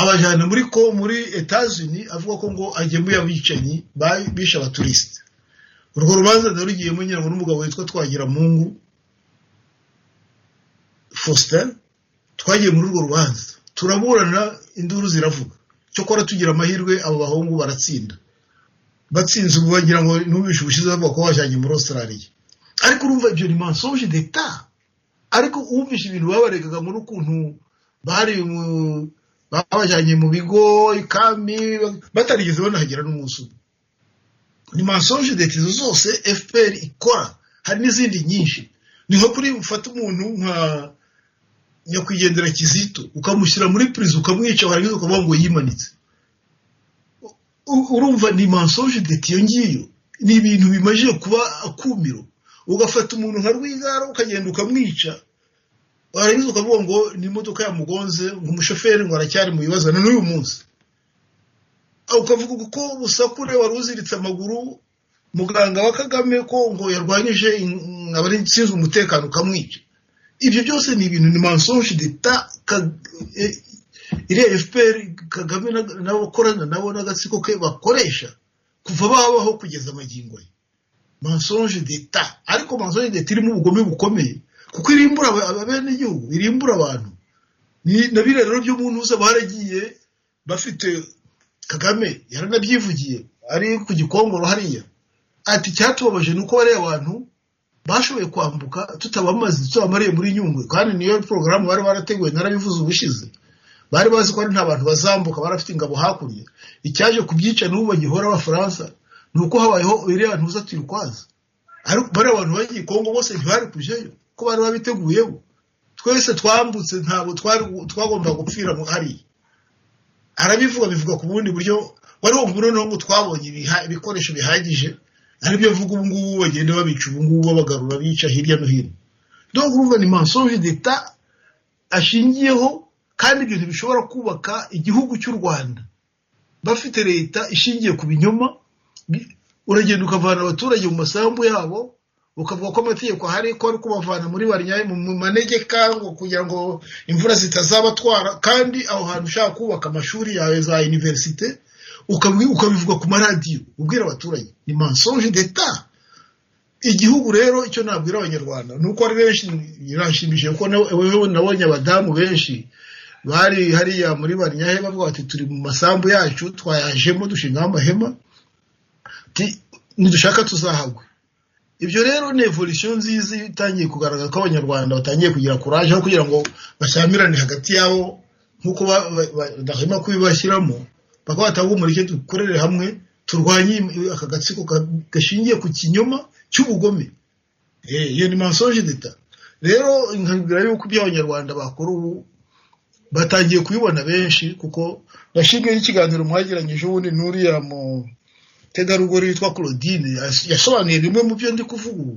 abajyana muri ko muri etazini avuga ko ngo agemuye abicanyi ba- bishe abaturisite urwo rubanza narugiyemo nyirango n'umugabo witwa twagiramungu faustin twagiye muri urwo rubanza turaburana induru ziravuga cyokora tugira amahirwe abo bahungu baratsinda batsinze ubu bagira ngo ntubishe ubushize bavuga ko wajyanye muri australia ariko urumva ibyo ni mensonge d'etat ariko wumvishe ibintu babaregaga muri ukuntu bari mu- babajyanye mu bigo ikami batarigeze banahagera n'umunsi umwe ni mensonge d'etat izo zose fpr ikora hari n'izindi nyinshi ni nko kuri ufata umuntu nka nyakwigendera kizito ukamushyira muri purize ukamwica warangiza ukavuga ngo yimanitse U- urumva ni mensonge deti iyo ngiyo ni ibintu bimajije kuba akumiro ugafata umuntu nka rwigara ukagenda ukamwica warangiza ukavuga ngo ni imodoka yamugonze ngo umushoferi ngo aracyari mu bibazo na n'uyu munsi Ah, ukavuga ko busakure wari uziritse amaguru muganga wa kagame ko ngo yarwanyije in- abari sinzi umutekano ukamwica ibyo byose ni ibintu ni mensonge d'etat ka- eh, iriya fpr kagame na- n'abakorana nabo n'agatsiko ke bakoresha kuva babaho kugeza amagingo ye mensonge d'etat ariko mensonge d'etat irimo ubugome bukomeye kuko irimbura aba- aba- bene igihugu irimbura abantu Ni- na biriya rero byo mu ntuza baragiye bafite kagame yaranabyivugiye ari ku gikongoro hariya ati icyatubabaje ni uko bariya abantu bashoboye kwambuka tutabamaze tutabamariye muri nyungwe kandi niyo porogaramu bari barateguwe narabivuze ubushize bari bazi ko ari nta bantu bazambuka barafite ingabo hakurya icyaje kubyica n'ubu bagihora abafaransa ni uko habayeho iriya ntuza turikwaza ariko bariya bantu bagiye kongo bose ntibari kujayo ko bari babiteguyeho twese twambutse ntabwo twari twagomba gupfira mu- hariya arabivuga bivuga ku bundi buryo wari wumva noneho ngo twabonye ibiha- ibikoresho bihagije aribyo mvuga ubu ngubu bagenda babica ubu ngubu babagarura bica hirya no hino donc urumva ni mensonge d'etat ashingiyeho kandi ibyo ntibishobora kubaka igihugu cy'u rwanda bafite leta ishingiye ku binyoma bi- uragenda ukavana abaturage mu masambu yabo ukavuga ko amategeko ahari ko ari kubavana muri baryaye mu manegeka ngo kugira ngo imvura zitazabatwara kandi aho hantu ushaka kubaka amashuri yawe za iniverisite ukabi- ukabivuga ku maradiyo ubwira abaturage ni mensonge d'etat igihugu rero icyo nabwira abanyarwanda ni uko ari benshi biranshimishije kuko na- wewe nabonye abadamu benshi bari hariya muri baryahe bavuga bati turi mu masambu yacu twayajemo dushingaho amahema ti- nidushaka tuzahagwe ibyo rero ni evolution nziza itangiye kugaragara ko abanyarwanda batangiye kugira kuraje aho kugira ngo bashyamirane hagati yabo nk'uko ba- ba- ba- badahwema kubibashyiramo bakaba batanga umurike dukorere hamwe turwanye im- aka gatsiko ka- gashingiye ku kinyoma cy'ubugome Eh, iyo ni mensonge d'etat rero nkabwira yuko ibyo abanyarwanda bakora ubu batangiye kubibona benshi kuko ndashimye n'ikiganiro mwagiranyije ubundi n'uriya mu tegarugori witwa claudine yas- yasobanuye bimwe mu byo ndi kuvuga ubu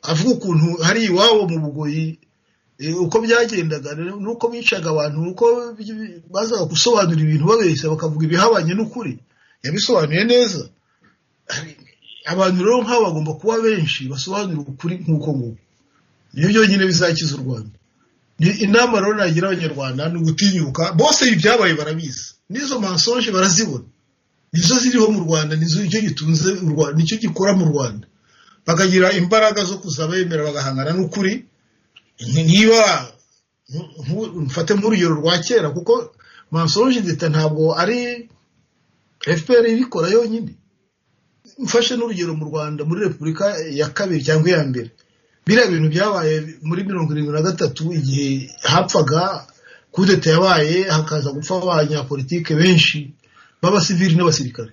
avuga ukuntu hari iwabo mu bugoyi eh, uko byagendaga rero n'uko bicaga abantu uko bi- bi- bazaga gusobanura ibintu babeshya bakavuga ibihabanye n'ukuri yabisobanuye neza Hari- abantu rero nk'aba bagomba kuba benshi basobanura ukuri nk'uko nguko nibyo byonyine bizakiza u rwanda ni inama rero nagira abanyarwanda ni ugutinyuka bose ibi byabaye barabizi n'izo mensonge barazibona nizo ziriho mu rwanda nizo icyo gitunze u rwanda nicyo gikora mu rwanda bakagira imbaraga zo kuza bemera bagahangana n'ukuri Ni- niba nku- nku- mfate nk'urugero rwa kera kuko mensonge d'etat ntabwo ari fpr ibikora yonyine mfashe n'urugero mu rwanda muri repubulika ya kabiri cyangwa iya mbere biriya bintu byabaye muri mirongo irindwi na gatatu igihe hapfaga kudeta yabaye hakaza gupfa abanyapolitike benshi b'abasivili n'abasirikare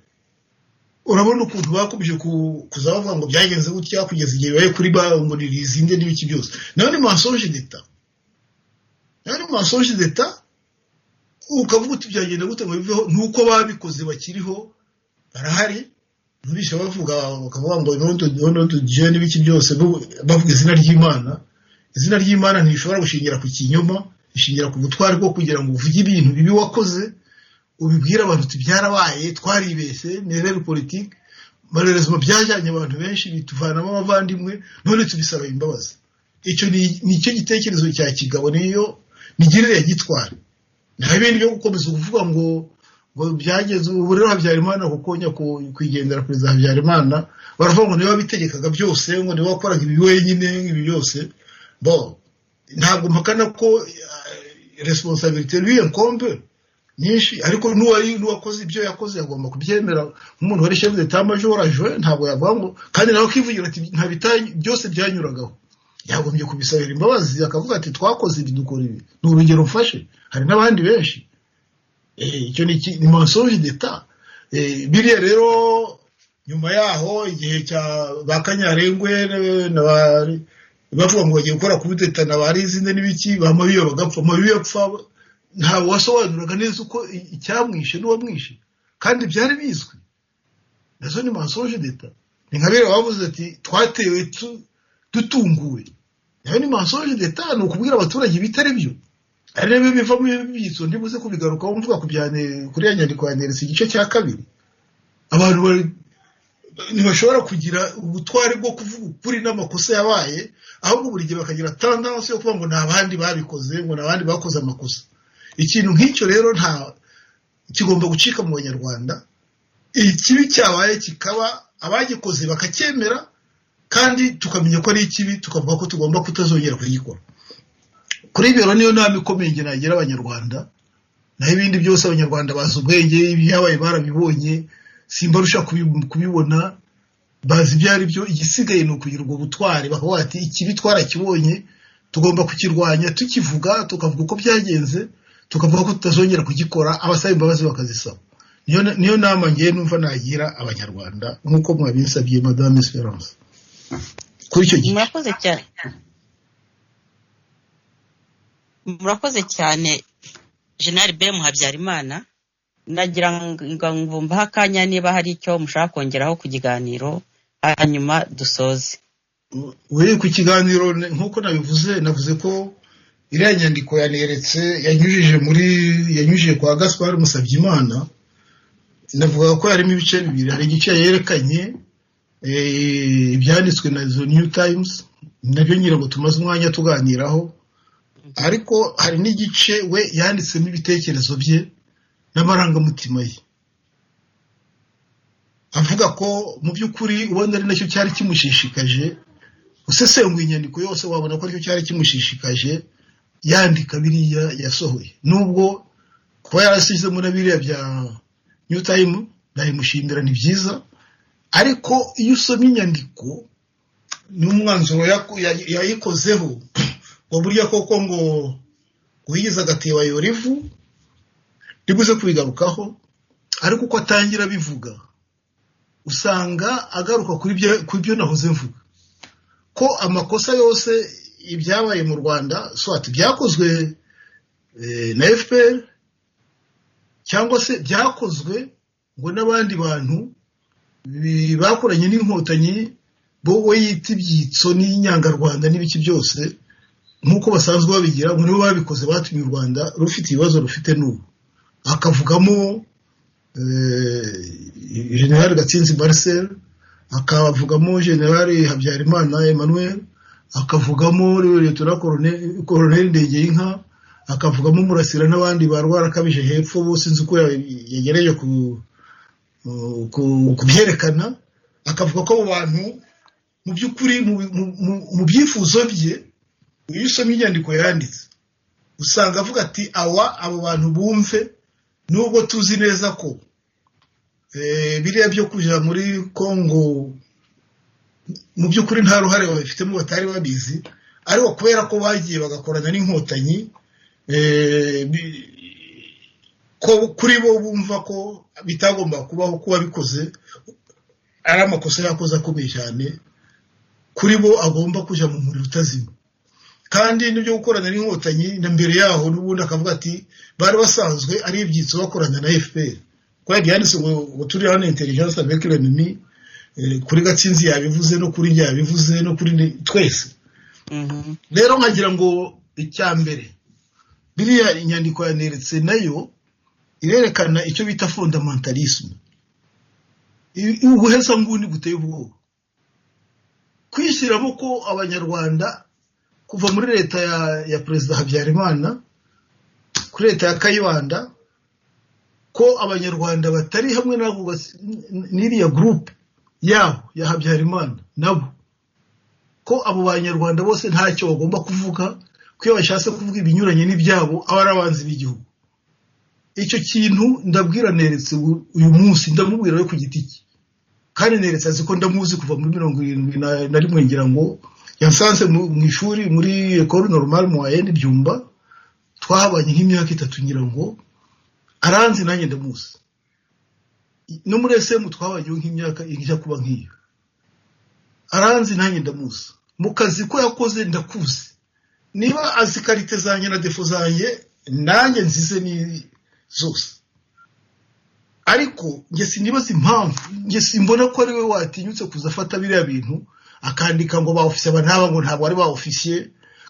urabona ukuntu bakomeje ku- kuza bavuga ngo byagenze gutya kugeza igihe bibaye kuri ba ngo ntirizinde n'ibiki byose nayo ni mensonge d'etat nayo ni mensonge d'etat ukavuga uti byagenda gute ngo biveho nuko babikoze bakiriho barahari ntibishe bavuga bakavuga ngo noneho tugiye n'ibiki byose bu- bavuga izina ry'imana izina ry'imana ntishobora gushingira ku kinyoma ishingira ku butwari bwo kugira ngo uvuge ibintu bibi wakoze ubibwira abantu uti byarabaye twaribeshye ni rero politiki malheurezement byajyanye abantu benshi bituvanamo abavandimwe none tubisaba imbabazi icyo ni- nicyo gitekerezo cya kigabo niyo migirire ya gitwara nta bindi byo gukomeza kuvuga ngo ngo byageze ubu rero habyarimana kuko nyako- nyakwigendera perezida habyarimana baravuga ngo niwe wabitegekaga byose ngo niwe wakoraga ibi wenyine ibi byose bo ntabwo mpakana ko resiponsabirite lui enkombe nyinshi ariko n'uwari n'uwakoze ibyo yakoze agomba kubyemera nk'umuntu wari shefu d'etat major aje ntabwo yavuga ngo kandi nawe akivugira ati nta bita- byose byanyuragaho yagombye kubisabira imbabazi akavuga ati twakoze ibi dukora ibi ni urugero mfashe hari n'abandi benshi Eh, icyo ni iki- ni mensonge d'etat Eh, biriya rero nyuma yaho igihe cya ba kanyarengwe eh, na ba- bavuga ngo bagiye gukora kubitetana ba rizinde n'ibiki ba mabiyo bagapfa mabiyo yapfa ntabwo wasobanuraga neza uko i- icyamwishe n'uwamwishe kandi byari bizwi nazo ni mensonge d'etat ni nka biriya bavuze ati twatewe tu- dutunguwe nayo ni mensonge d'etat ni ukubwira abaturage ibitari byo ari nabyo bivamo ibibyitso ndibuze kubigarukaho mvuga ku bya Ne- kuri ya nyandiko ya neresi igice cya kabiri abantu bari- ntibashobora kugira ubutware bwo kuvuga ukuri n'amakosa yabaye ahubwo buri gihe bakagira tandansi yo kuvuga ngo nta bandi babikoze ngo nta bandi bakoze amakosa ikintu nk'icyo rero nta kigomba gucika mu banyarwanda ikibi cyabaye kikaba abagikoze bakacyemera kandi tukamenya ko ari ikibi tukavuga ko tugomba kutazongera kugikora kuri ibyo rero niyo nama ikomeye njye nagira abanyarwanda naho ibindi byose abanyarwanda bazi ubwenge ibyabaye barabibonye simba arusha kubi- kubibona bazi ibyo ari byo igisigaye ni ukugira ubwo butware bakavuga bati ikibi twarakibonye tugomba kukirwanya tukivuga tukavuga uko byagenze tukavuga ko tutazongera kugikora abasaba imbabazi bakazisaba niyo niyo nama ngewe numva nagira abanyarwanda nk'uko mwabinsabye madame esperance kuri icyo gice murakoze cyane murakoze cyane jenali bemu habyarimana nagira ngo mvumbaho akanya niba hari icyo mushaka kongeraho ku kiganiro hanyuma dusoze we ku kiganiro ne- nk'uko nabivuze navuze ko iriya nyandiko yaneretse yanyujije muri yanyujije kwa gaspar musabyimana navuga ko harimo ibice bibiri hari igice yerekanye eh, ibyanditswe na zo new times nabyo ngira ngo tumaze umwanya tuganiraho ariko hari n'igice we yanditsemo ibitekerezo bye n'amarangamutima ye avuga ko mu by'ukuri ubundi ari nacyo cyari kimushishikaje usesenguye inyandiko yose wabona ko aricyo cyari kimushishikaje yandika biriya yasohoye nubwo kuba yarashyizemo na biriya bya new time ndayimushimira ni byiza ariko iyo usomye inyandiko n'umwanzuro yaku- ya- yayikozeho ngo burya koko ngo ngo yigize agatebo ayora ivu ribuze kubigarukaho ariko uko atangira abivuga usanga agaruka kuri byo- kuri byo nahoze mvuga ko amakosa yose ibyabaye mu rwanda swati byakozwe eh, na fpr cyangwa se byakozwe ngo n'abandi bantu bi- bakoranye n'inkotanyi bo we yita ibyitso n'inyangarwanda n'ibiki byose nk'uko basanzwe babigira ngo nibo babikoze batumye u rwanda rufite ibibazo rufite n'ubu akavugamo eh, general gatsinzi marcel akavugamo generali habyarimana emmanuel akavugamo leta koroneli ndegeyinka akavugamo murasira n'abandi barwara akabije hepfo bose nzi uko yegereje kubyerekana akavuga ko abo bantu mu by'ukuri mu mu- mu- mu byifuzo bye iyo usomye inyandiko yanditse usanga avuga ati awa abo bantu bumve nubwo tuzi neza ko Eh, biriya byo kujya muri kongo mu by'ukuri nta ruhare babifitemo batari babizi ariko kubera ko bagiye bagakorana n'inkotanyi eh, bi- ko kuri bo bumva ko bitagomba kubaho kuba bikoze ari amakosa yakoze akomeye cyane kuri bo agomba kujya mu muriro utazima kandi n'ibyo gukorana n'inkotanyi na mbere yaho n'ubundi akavuga ati bari basanzwe ari ibyitso bakorana na fpr kuba byanditse ngo ngo turi hano intelligence avec l'ennemi eh, kuri gatsinzi yabivuze no kuri njye yabivuze no kuri ni- twese Mhm. rero nkagira ngo icya mbere biriya inyandiko yaneretse nayo irerekana icyo bita fondamentalisme i- ubuhesa nguni buteye ubwoba kwishyiramo ko abanyarwanda kuva muri leta ya, ya perezida habyarimana kuri leta ya kayibanda ko abanyarwanda batari hamwe n'abo bas- n- n'iriya gurupe yabo ya habyarimana nabo ko abo banyarwanda bose ntacyo bagomba kuvuga ko iyo bashatse kuvuga ibinyuranye n'ibyabo aba ari abanzi b'igihugu icyo kintu ndabwira neretse u- uyu munsi ndamubwira we ku giti cye kandi neretse azi ko ndamuzi kuva muri mirongo irindwi na- na rimwe ngira ngo yansanze mu mu ishuri muri ekoro normal mu wayende byumba twahabanye nk'imyaka itatu ngira ngo aranzi nanjye ndamuzi no muri esemu twabayeho nk'imyaka ijya kuba nk'iyo aranzi nanjye ndamuzi mu kazi ko yakoze ndakuzi niba azi karite zanjye na defo zanjye nanjye nzize ni zose ariko njye sinibaza impamvu njye simbona ko ari we watinyutse kuza afata biriya bintu akandika ngo ba ofisiye aba ntaba ngo ntabwo ari ba ofisiye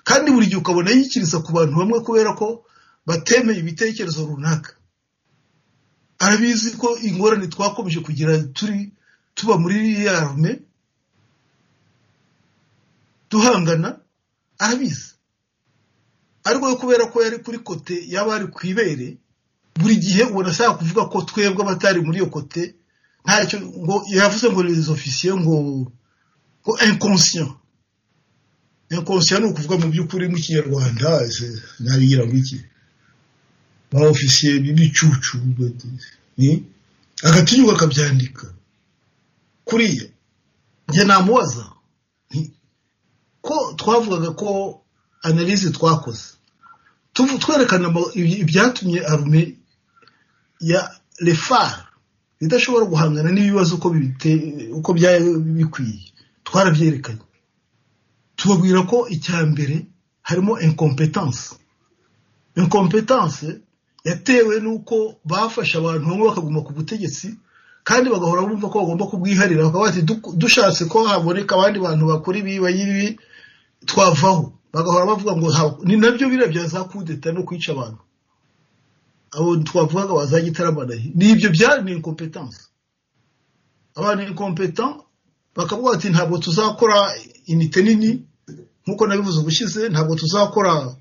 kandi buri gihe ukabona yikiriza ku bantu bamwe kubera ko batemeye ibitekerezo runaka arabizi ko ingorane twakomeje kugira turi tuba muri ya rume duhangana arabizi ariko we kubera ko yari kuri kote yaba ari ku ibere buri gihe ubona ashaka kuvuga ko twebwe abatari muri iyo kote ntacyo ngo yavuze ngo les officiers ngo ngo inconscient inconscient ni ukuvuga mu by'ukuri mu kinyarwanda ese ntabigira ngo iki ba officiers b'ibicucu ni agatinyuka akabyandika kuriya njye namubaza nti, ko twavugaga ko analyse twakoze tuvu- twerekana ama- ibi- ibyatumye arume ya refar idashobora guhangana n'ibibazo uko bibite- uko byari bikwiye twarabyerekanye tubabwira ko icya mbere harimo incompetence incompetence yatewe n'uko bafashe abantu bamwe bakaguma ku butegetsi kandi bagahora bumva ko bagomba kubwiharira bakaba bati "Duk- dushatse ko haboneka abandi bantu bakora ibi bagira ibi twavaho bagahora bavuga ngo ha- ni nabyo biriya bya za kudeta no kwica abantu abo twavugaga ba za gitarabanahi ni ibyo byari ni incompetence abantu incompetent bakavuga bati ntabwo tuzakora inite nini nk'uko nabivuze ubushize ntabwo tuzakora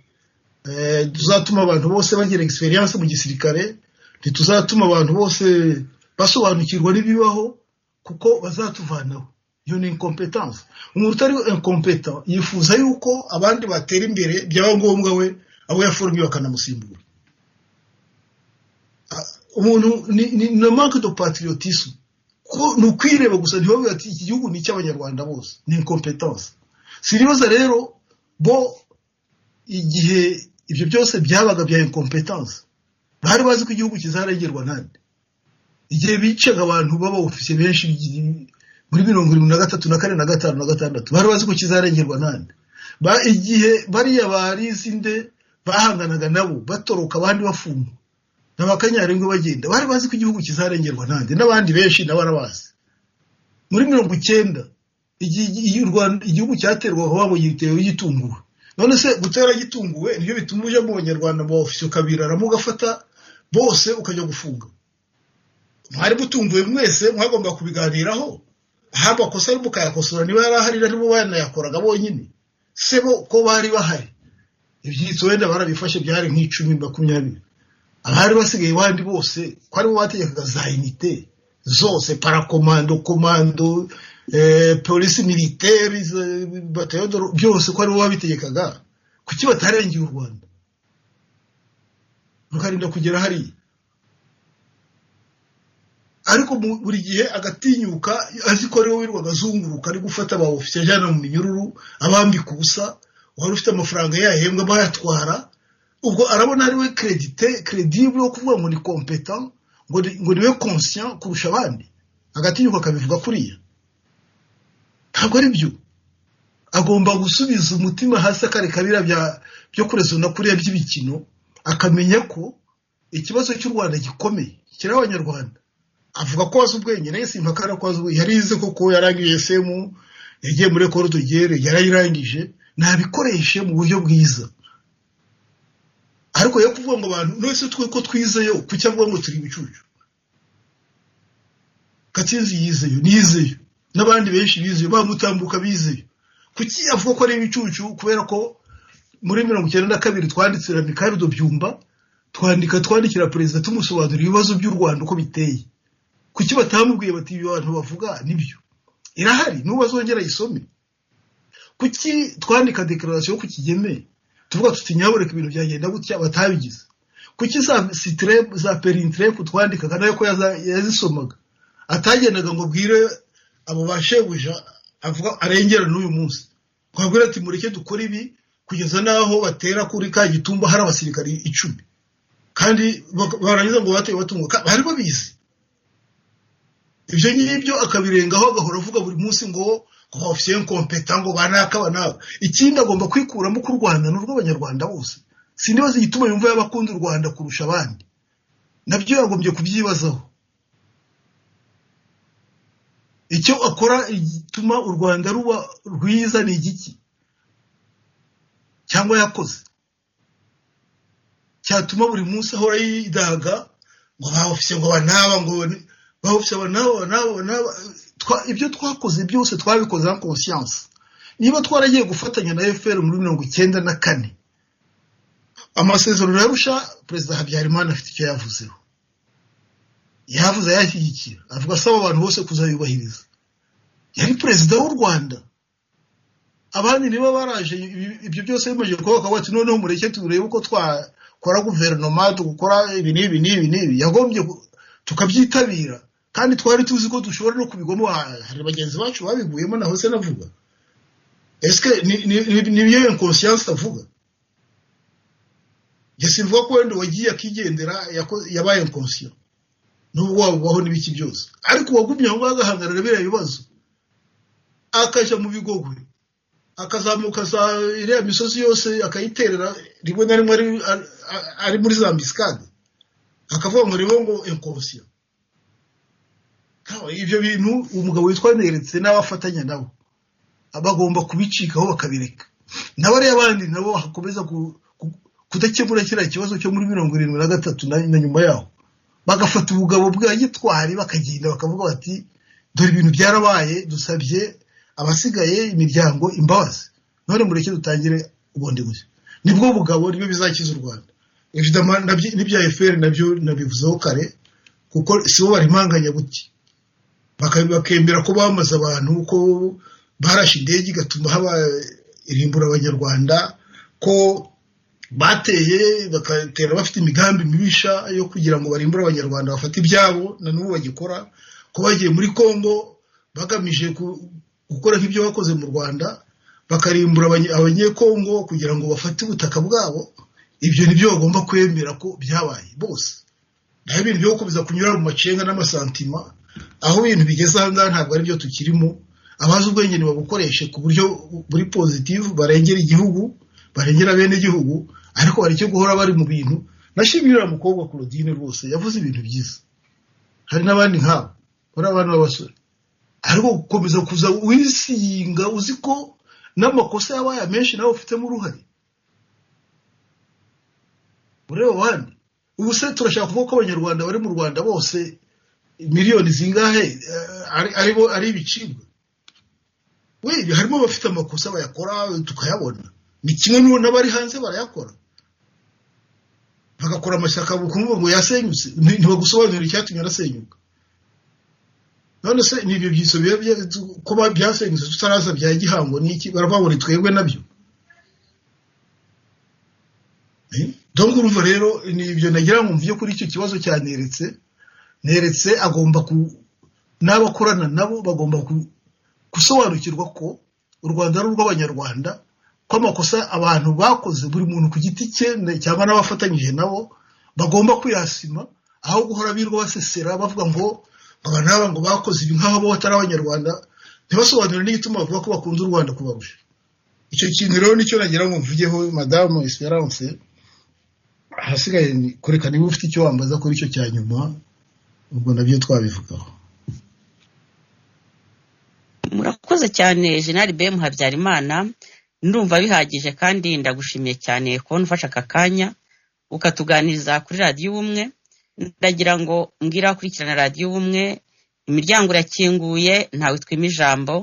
eh, tuzatuma abantu bose bagira experience mu gisirikare ntituzatuma abantu bose basobanukirwa n'ibibaho kuko bazatuvanaho iyo ni incompetence umuntu utari incompetent yifuza yuko abandi batera imbere byaba ngombwa we abo yaformiye bakanamusimbura Ah, umuntu ni ni ni manque de patriotisme ko ni ukwireba gusa ntibavuga ati iki gihugu ni icy'abanyarwanda bose ni incompetence siribaza rero bo igihe ibyo byose byabaga bya incompetence bari bazi ko igihugu kizarengerwa nande igihe bicaga abantu baba ofisiye benshi bigi- muri mirongo irindwi na gatatu na kane na gatanu na gatandatu bari bazi ko kizarengerwa nande Ba- igihe bariya barizi nde bahanganaga nabo batoroka abandi bafungwa n'abakanyaringwe bagenda bari bazi ko igihugu kizarengerwa nande n'abandi benshi nabo arabazi muri mirongo icyenda igihe iyo u Rwanda igihugu cyaterwaga wabo gitewe gitunguwe none se gutera gitunguwe nibyo bituma ujya mu banyarwanda mu ofisiye ukabiraramo ugafata bose ukajya gufunga mwari mutunguwe mwese mwagomba kubiganiraho aho amakosa ari mukayakosora niba yari ahari aribo banayakoraga bonyine se bo ko bari bahari ibyitso wenda barabifashe byari nk'icumi makumyabiri abari basigaye bandi bose ko aribo bategekaga za inite zose parakomando komando eh, polisi militeri batayo byose ko aribo babitegekaga kuki batarengeye u rwanda rukarinda kugera hariya ariko mu- buri gihe agatinyuka azi ko ariwe wirwaga azunguruka ari gufata aba ofisiye ajyana mu minyururu abambika ubusa wari ufite amafaranga yahembwa bayatwara ubwo arabona ari we kredite kredible wo kuvuga ngo ni competent ngo ni- ngo ni we conscient kurusha abandi agatinyuka akabivuga kuriya ntabwo ari byo agomba gusubiza umutima hasi akareka biriya bya- byo kurezona kuriya by'ibikino akamenya ko ikibazo cy'u rwanda gikomeye kiri abanyarwanda avuga ko wazi ubwenge naye simpakana ko wazi ubwenge yarize koko yarangije semu yagiye muri ekoro tugere yarayirangije nabikoreshe mu buryo bwiza ariko yo kuvuga ngo abantu none se twe ko twizeyo kuki avuga ngo turi ibicucu gatsinzi yizeyo nizeyo n'abandi benshi bizeyo bamutambuka bizeyo kuki avuga ko ari ibicucu kubera ko muri mirongo icyenda na kabiri twanditsira mikarudo byumba twandika twandikira perezida tumusobanurira ibibazo by'u rwanda uko biteye kuki batamubwiye bati ibyo abantu bavuga nibyo irahari n'ubazongera ayisome kuki twandika dekararasiyo ku kigeme tuvuga tuti nyabureka ibintu byagenda gutya batabigize kuki za sitire za perintirefu twandikaga nayo ko yaza- yazisomaga atagendaga ngo bwire abo ba shebuja avuga arengera n'uyu munsi twabwira ati mureke dukore ibi kugeza n'aho batera kuri ka gitumba hari abasirikari icumi kandi bak- barangiza ngo bateye batungo Ka- bari babizi ibyo ngibyo akabirengaho agahora avuga buri munsi ngo ofisiye kompeta ngo banaka banaka ikindi agomba kwikuramo ko u rwanda ni urw'abanyarwanda bose sindibaza igituma yumva y'abakunda u rwanda kurusha abandi nabyo yagombye kubyibazaho icyo akora gituma u rwanda ruba rwiza ni igiki cyangwa yakoze cyatuma buri munsi ahora yidaga ngo ba ofisiye ngo banaba ngo bane- ba ofisiye banaba banaba banaba Twa- ibyo twakoze byose twabikoze na conscience niba twaragiye gufatanya na fpr muri mirongo icyenda na kane amasezerano yarusha perezida habyarimana afite icyo yavuzeho yavuze ayashyigikira avuga asaba abantu bose kuzayubahiriza yari perezida w'u rwanda abandi niba baraje ibi- ibyo byose bimaze kuba bakaba bati noneho mureke turebe uko twakora guverinoma dukora ibi n'ibi n'ibi n'ibi yagombye ku- tukabyitabira kandi twari tuzi ko dushobora no kubigwamo Ha- hari bagenzi bacu babiguyemo naho se navuga esike ni biyo inconscience avuga njye simvuga ko wenda wagiye akigendera yako- yabaye inconscient n'ubwo wabubaho n'ibiki byose ariko uwagumye aho ngaho agahangarira biriya bibazo akajya mu bigogwe akazamuka za iriya misozi yose akayiterera rimwe na rimwe ari- ari- ari muri za misikade akavuga ngo ribo ngo inkonsiyo ibyo bintu umugabo witwa neretse n'abafatanya nabo bagomba kubicikaho bakabireka nabo ariyo abandi nabo hakomeza ku- ku- kudakemura kiriya kibazo cyo muri mirongo irindwi na gatatu na na nyuma yaho bagafata ubugabo bwa gitwari bakagenda bakavuga bati dore ibintu byarabaye dusabye abasigaye imiryango imbabazi none mureke dutangire ubundi bushya nibwo bugabo nibyo bizakiza u rwanda Evidemment nabyo- n'ibya efuperi nabyo nabivuzeho kare kuko si bo barimanganya gutya Baka- bakemera ko bamaze abantu ko barashe indege igatuma haba irimbura abanyarwanda ko bateye bagatera bafite imigambi mibisha yo kugira ngo barimbure abanyarwanda bafate ibyabo na n'ubu bagikora ko bagiye muri congo bagamije ku- gukora nk'ibyo bakoze mu rwanda bakarimbura abanye- abanyekongo kugira ngo bafate ubutaka bwabo ibyo nibyo bagomba kwemera ko byabaye bose naho ibintu byo gukomeza kunyura mu macenga n'amasantima aho ibintu bigeze aha ngaha ntabwo ari byo tukirimo abazi ubwenge nibabukoreshe ku buryo buri pozitivu barengera igihugu barengera bene igihugu ariko hari icyo guhora bari mu bintu nashimirira mukobwa claudine rwose yavuze ibintu byiza hari n'abandi nkabo bari abana b'abasore ariko gukomeza kuza wisiga uzi ko n'amakosa yabaye menshi nawe ufitemo uruhare ureba abandi ubu se turashaka kuvuga ko abanyarwanda bari mu rwanda bose miliyoni zingahe eh, ari- ari bo- ari ibicibwa we harimo abafite amakosa bayakora tukayabona ni kimwe n'ubu n'abari hanze barayakora bagakora amashyaka bukumva ngo yasenyutse nti- ntibagusobanurira icyatumye arasenyuka none se ni ibyo byiso biba bya- ko ba- byasenyutse tutaraza bya gihango niki baravuga ngo ni twebwe nabyo donc urumva rero ni ibyo nagira ngo mvuge kuri icyo kibazo cya neretse neretse agomba ku n'abakorana nabo bagomba ku- gusobanukirwa ko u rwanda ari urw'abanyarwanda ko amakosa abantu bakoze buri muntu ku giti cye ne- cyangwa n'abafatanyije nabo bagomba kwihasima aho guhora birirwa basesera bavuga ngo ngo aba n'aba ngo bakoze ibi nk'aho bo batari abanyarwanda ntibasobanure n'igituma bavuga ko bakunda u rwanda kubarusha icyo kintu rero nicyo nagira ngo mvugeho madamu esperance ahasigaye ni kureka niba ufite icyo wambaza kuri icyo cya nyuma ubwo nabyo twabivugaho murakoze cyane jenali bemu habyarimana ndumva bihagije kandi ndagushimiye cyane kubona ufashe aka kanya ukatuganiriza kuri radiyo ubumwe ndagira ngo mbwire abakurikirana radiyo ubumwe imiryango irakinguye ntawe twima ijambo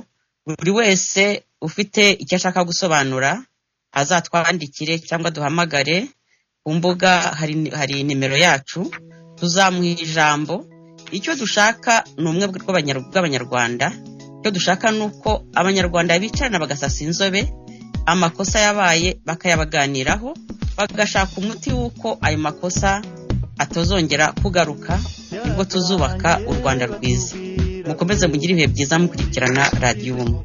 buri wese ufite icyo ashaka gusobanura azatwandikire cyangwa duhamagare ku mbuga hari hari nimero yacu tuzamuha ijambo icyo dushaka ni umwe bw'abanyar- bw'abanyarwanda icyo dushaka ni uko abanyarwanda bicarana bagasasa inzobe amakosa yabaye bakayabaganiraho bagashaka umuti w'uko ayo makosa atazongera kugaruka ubwo tuzubaka u rwanda rwiza mukomeze mugire ibihe byiza mukurikirana radiyo ubumwe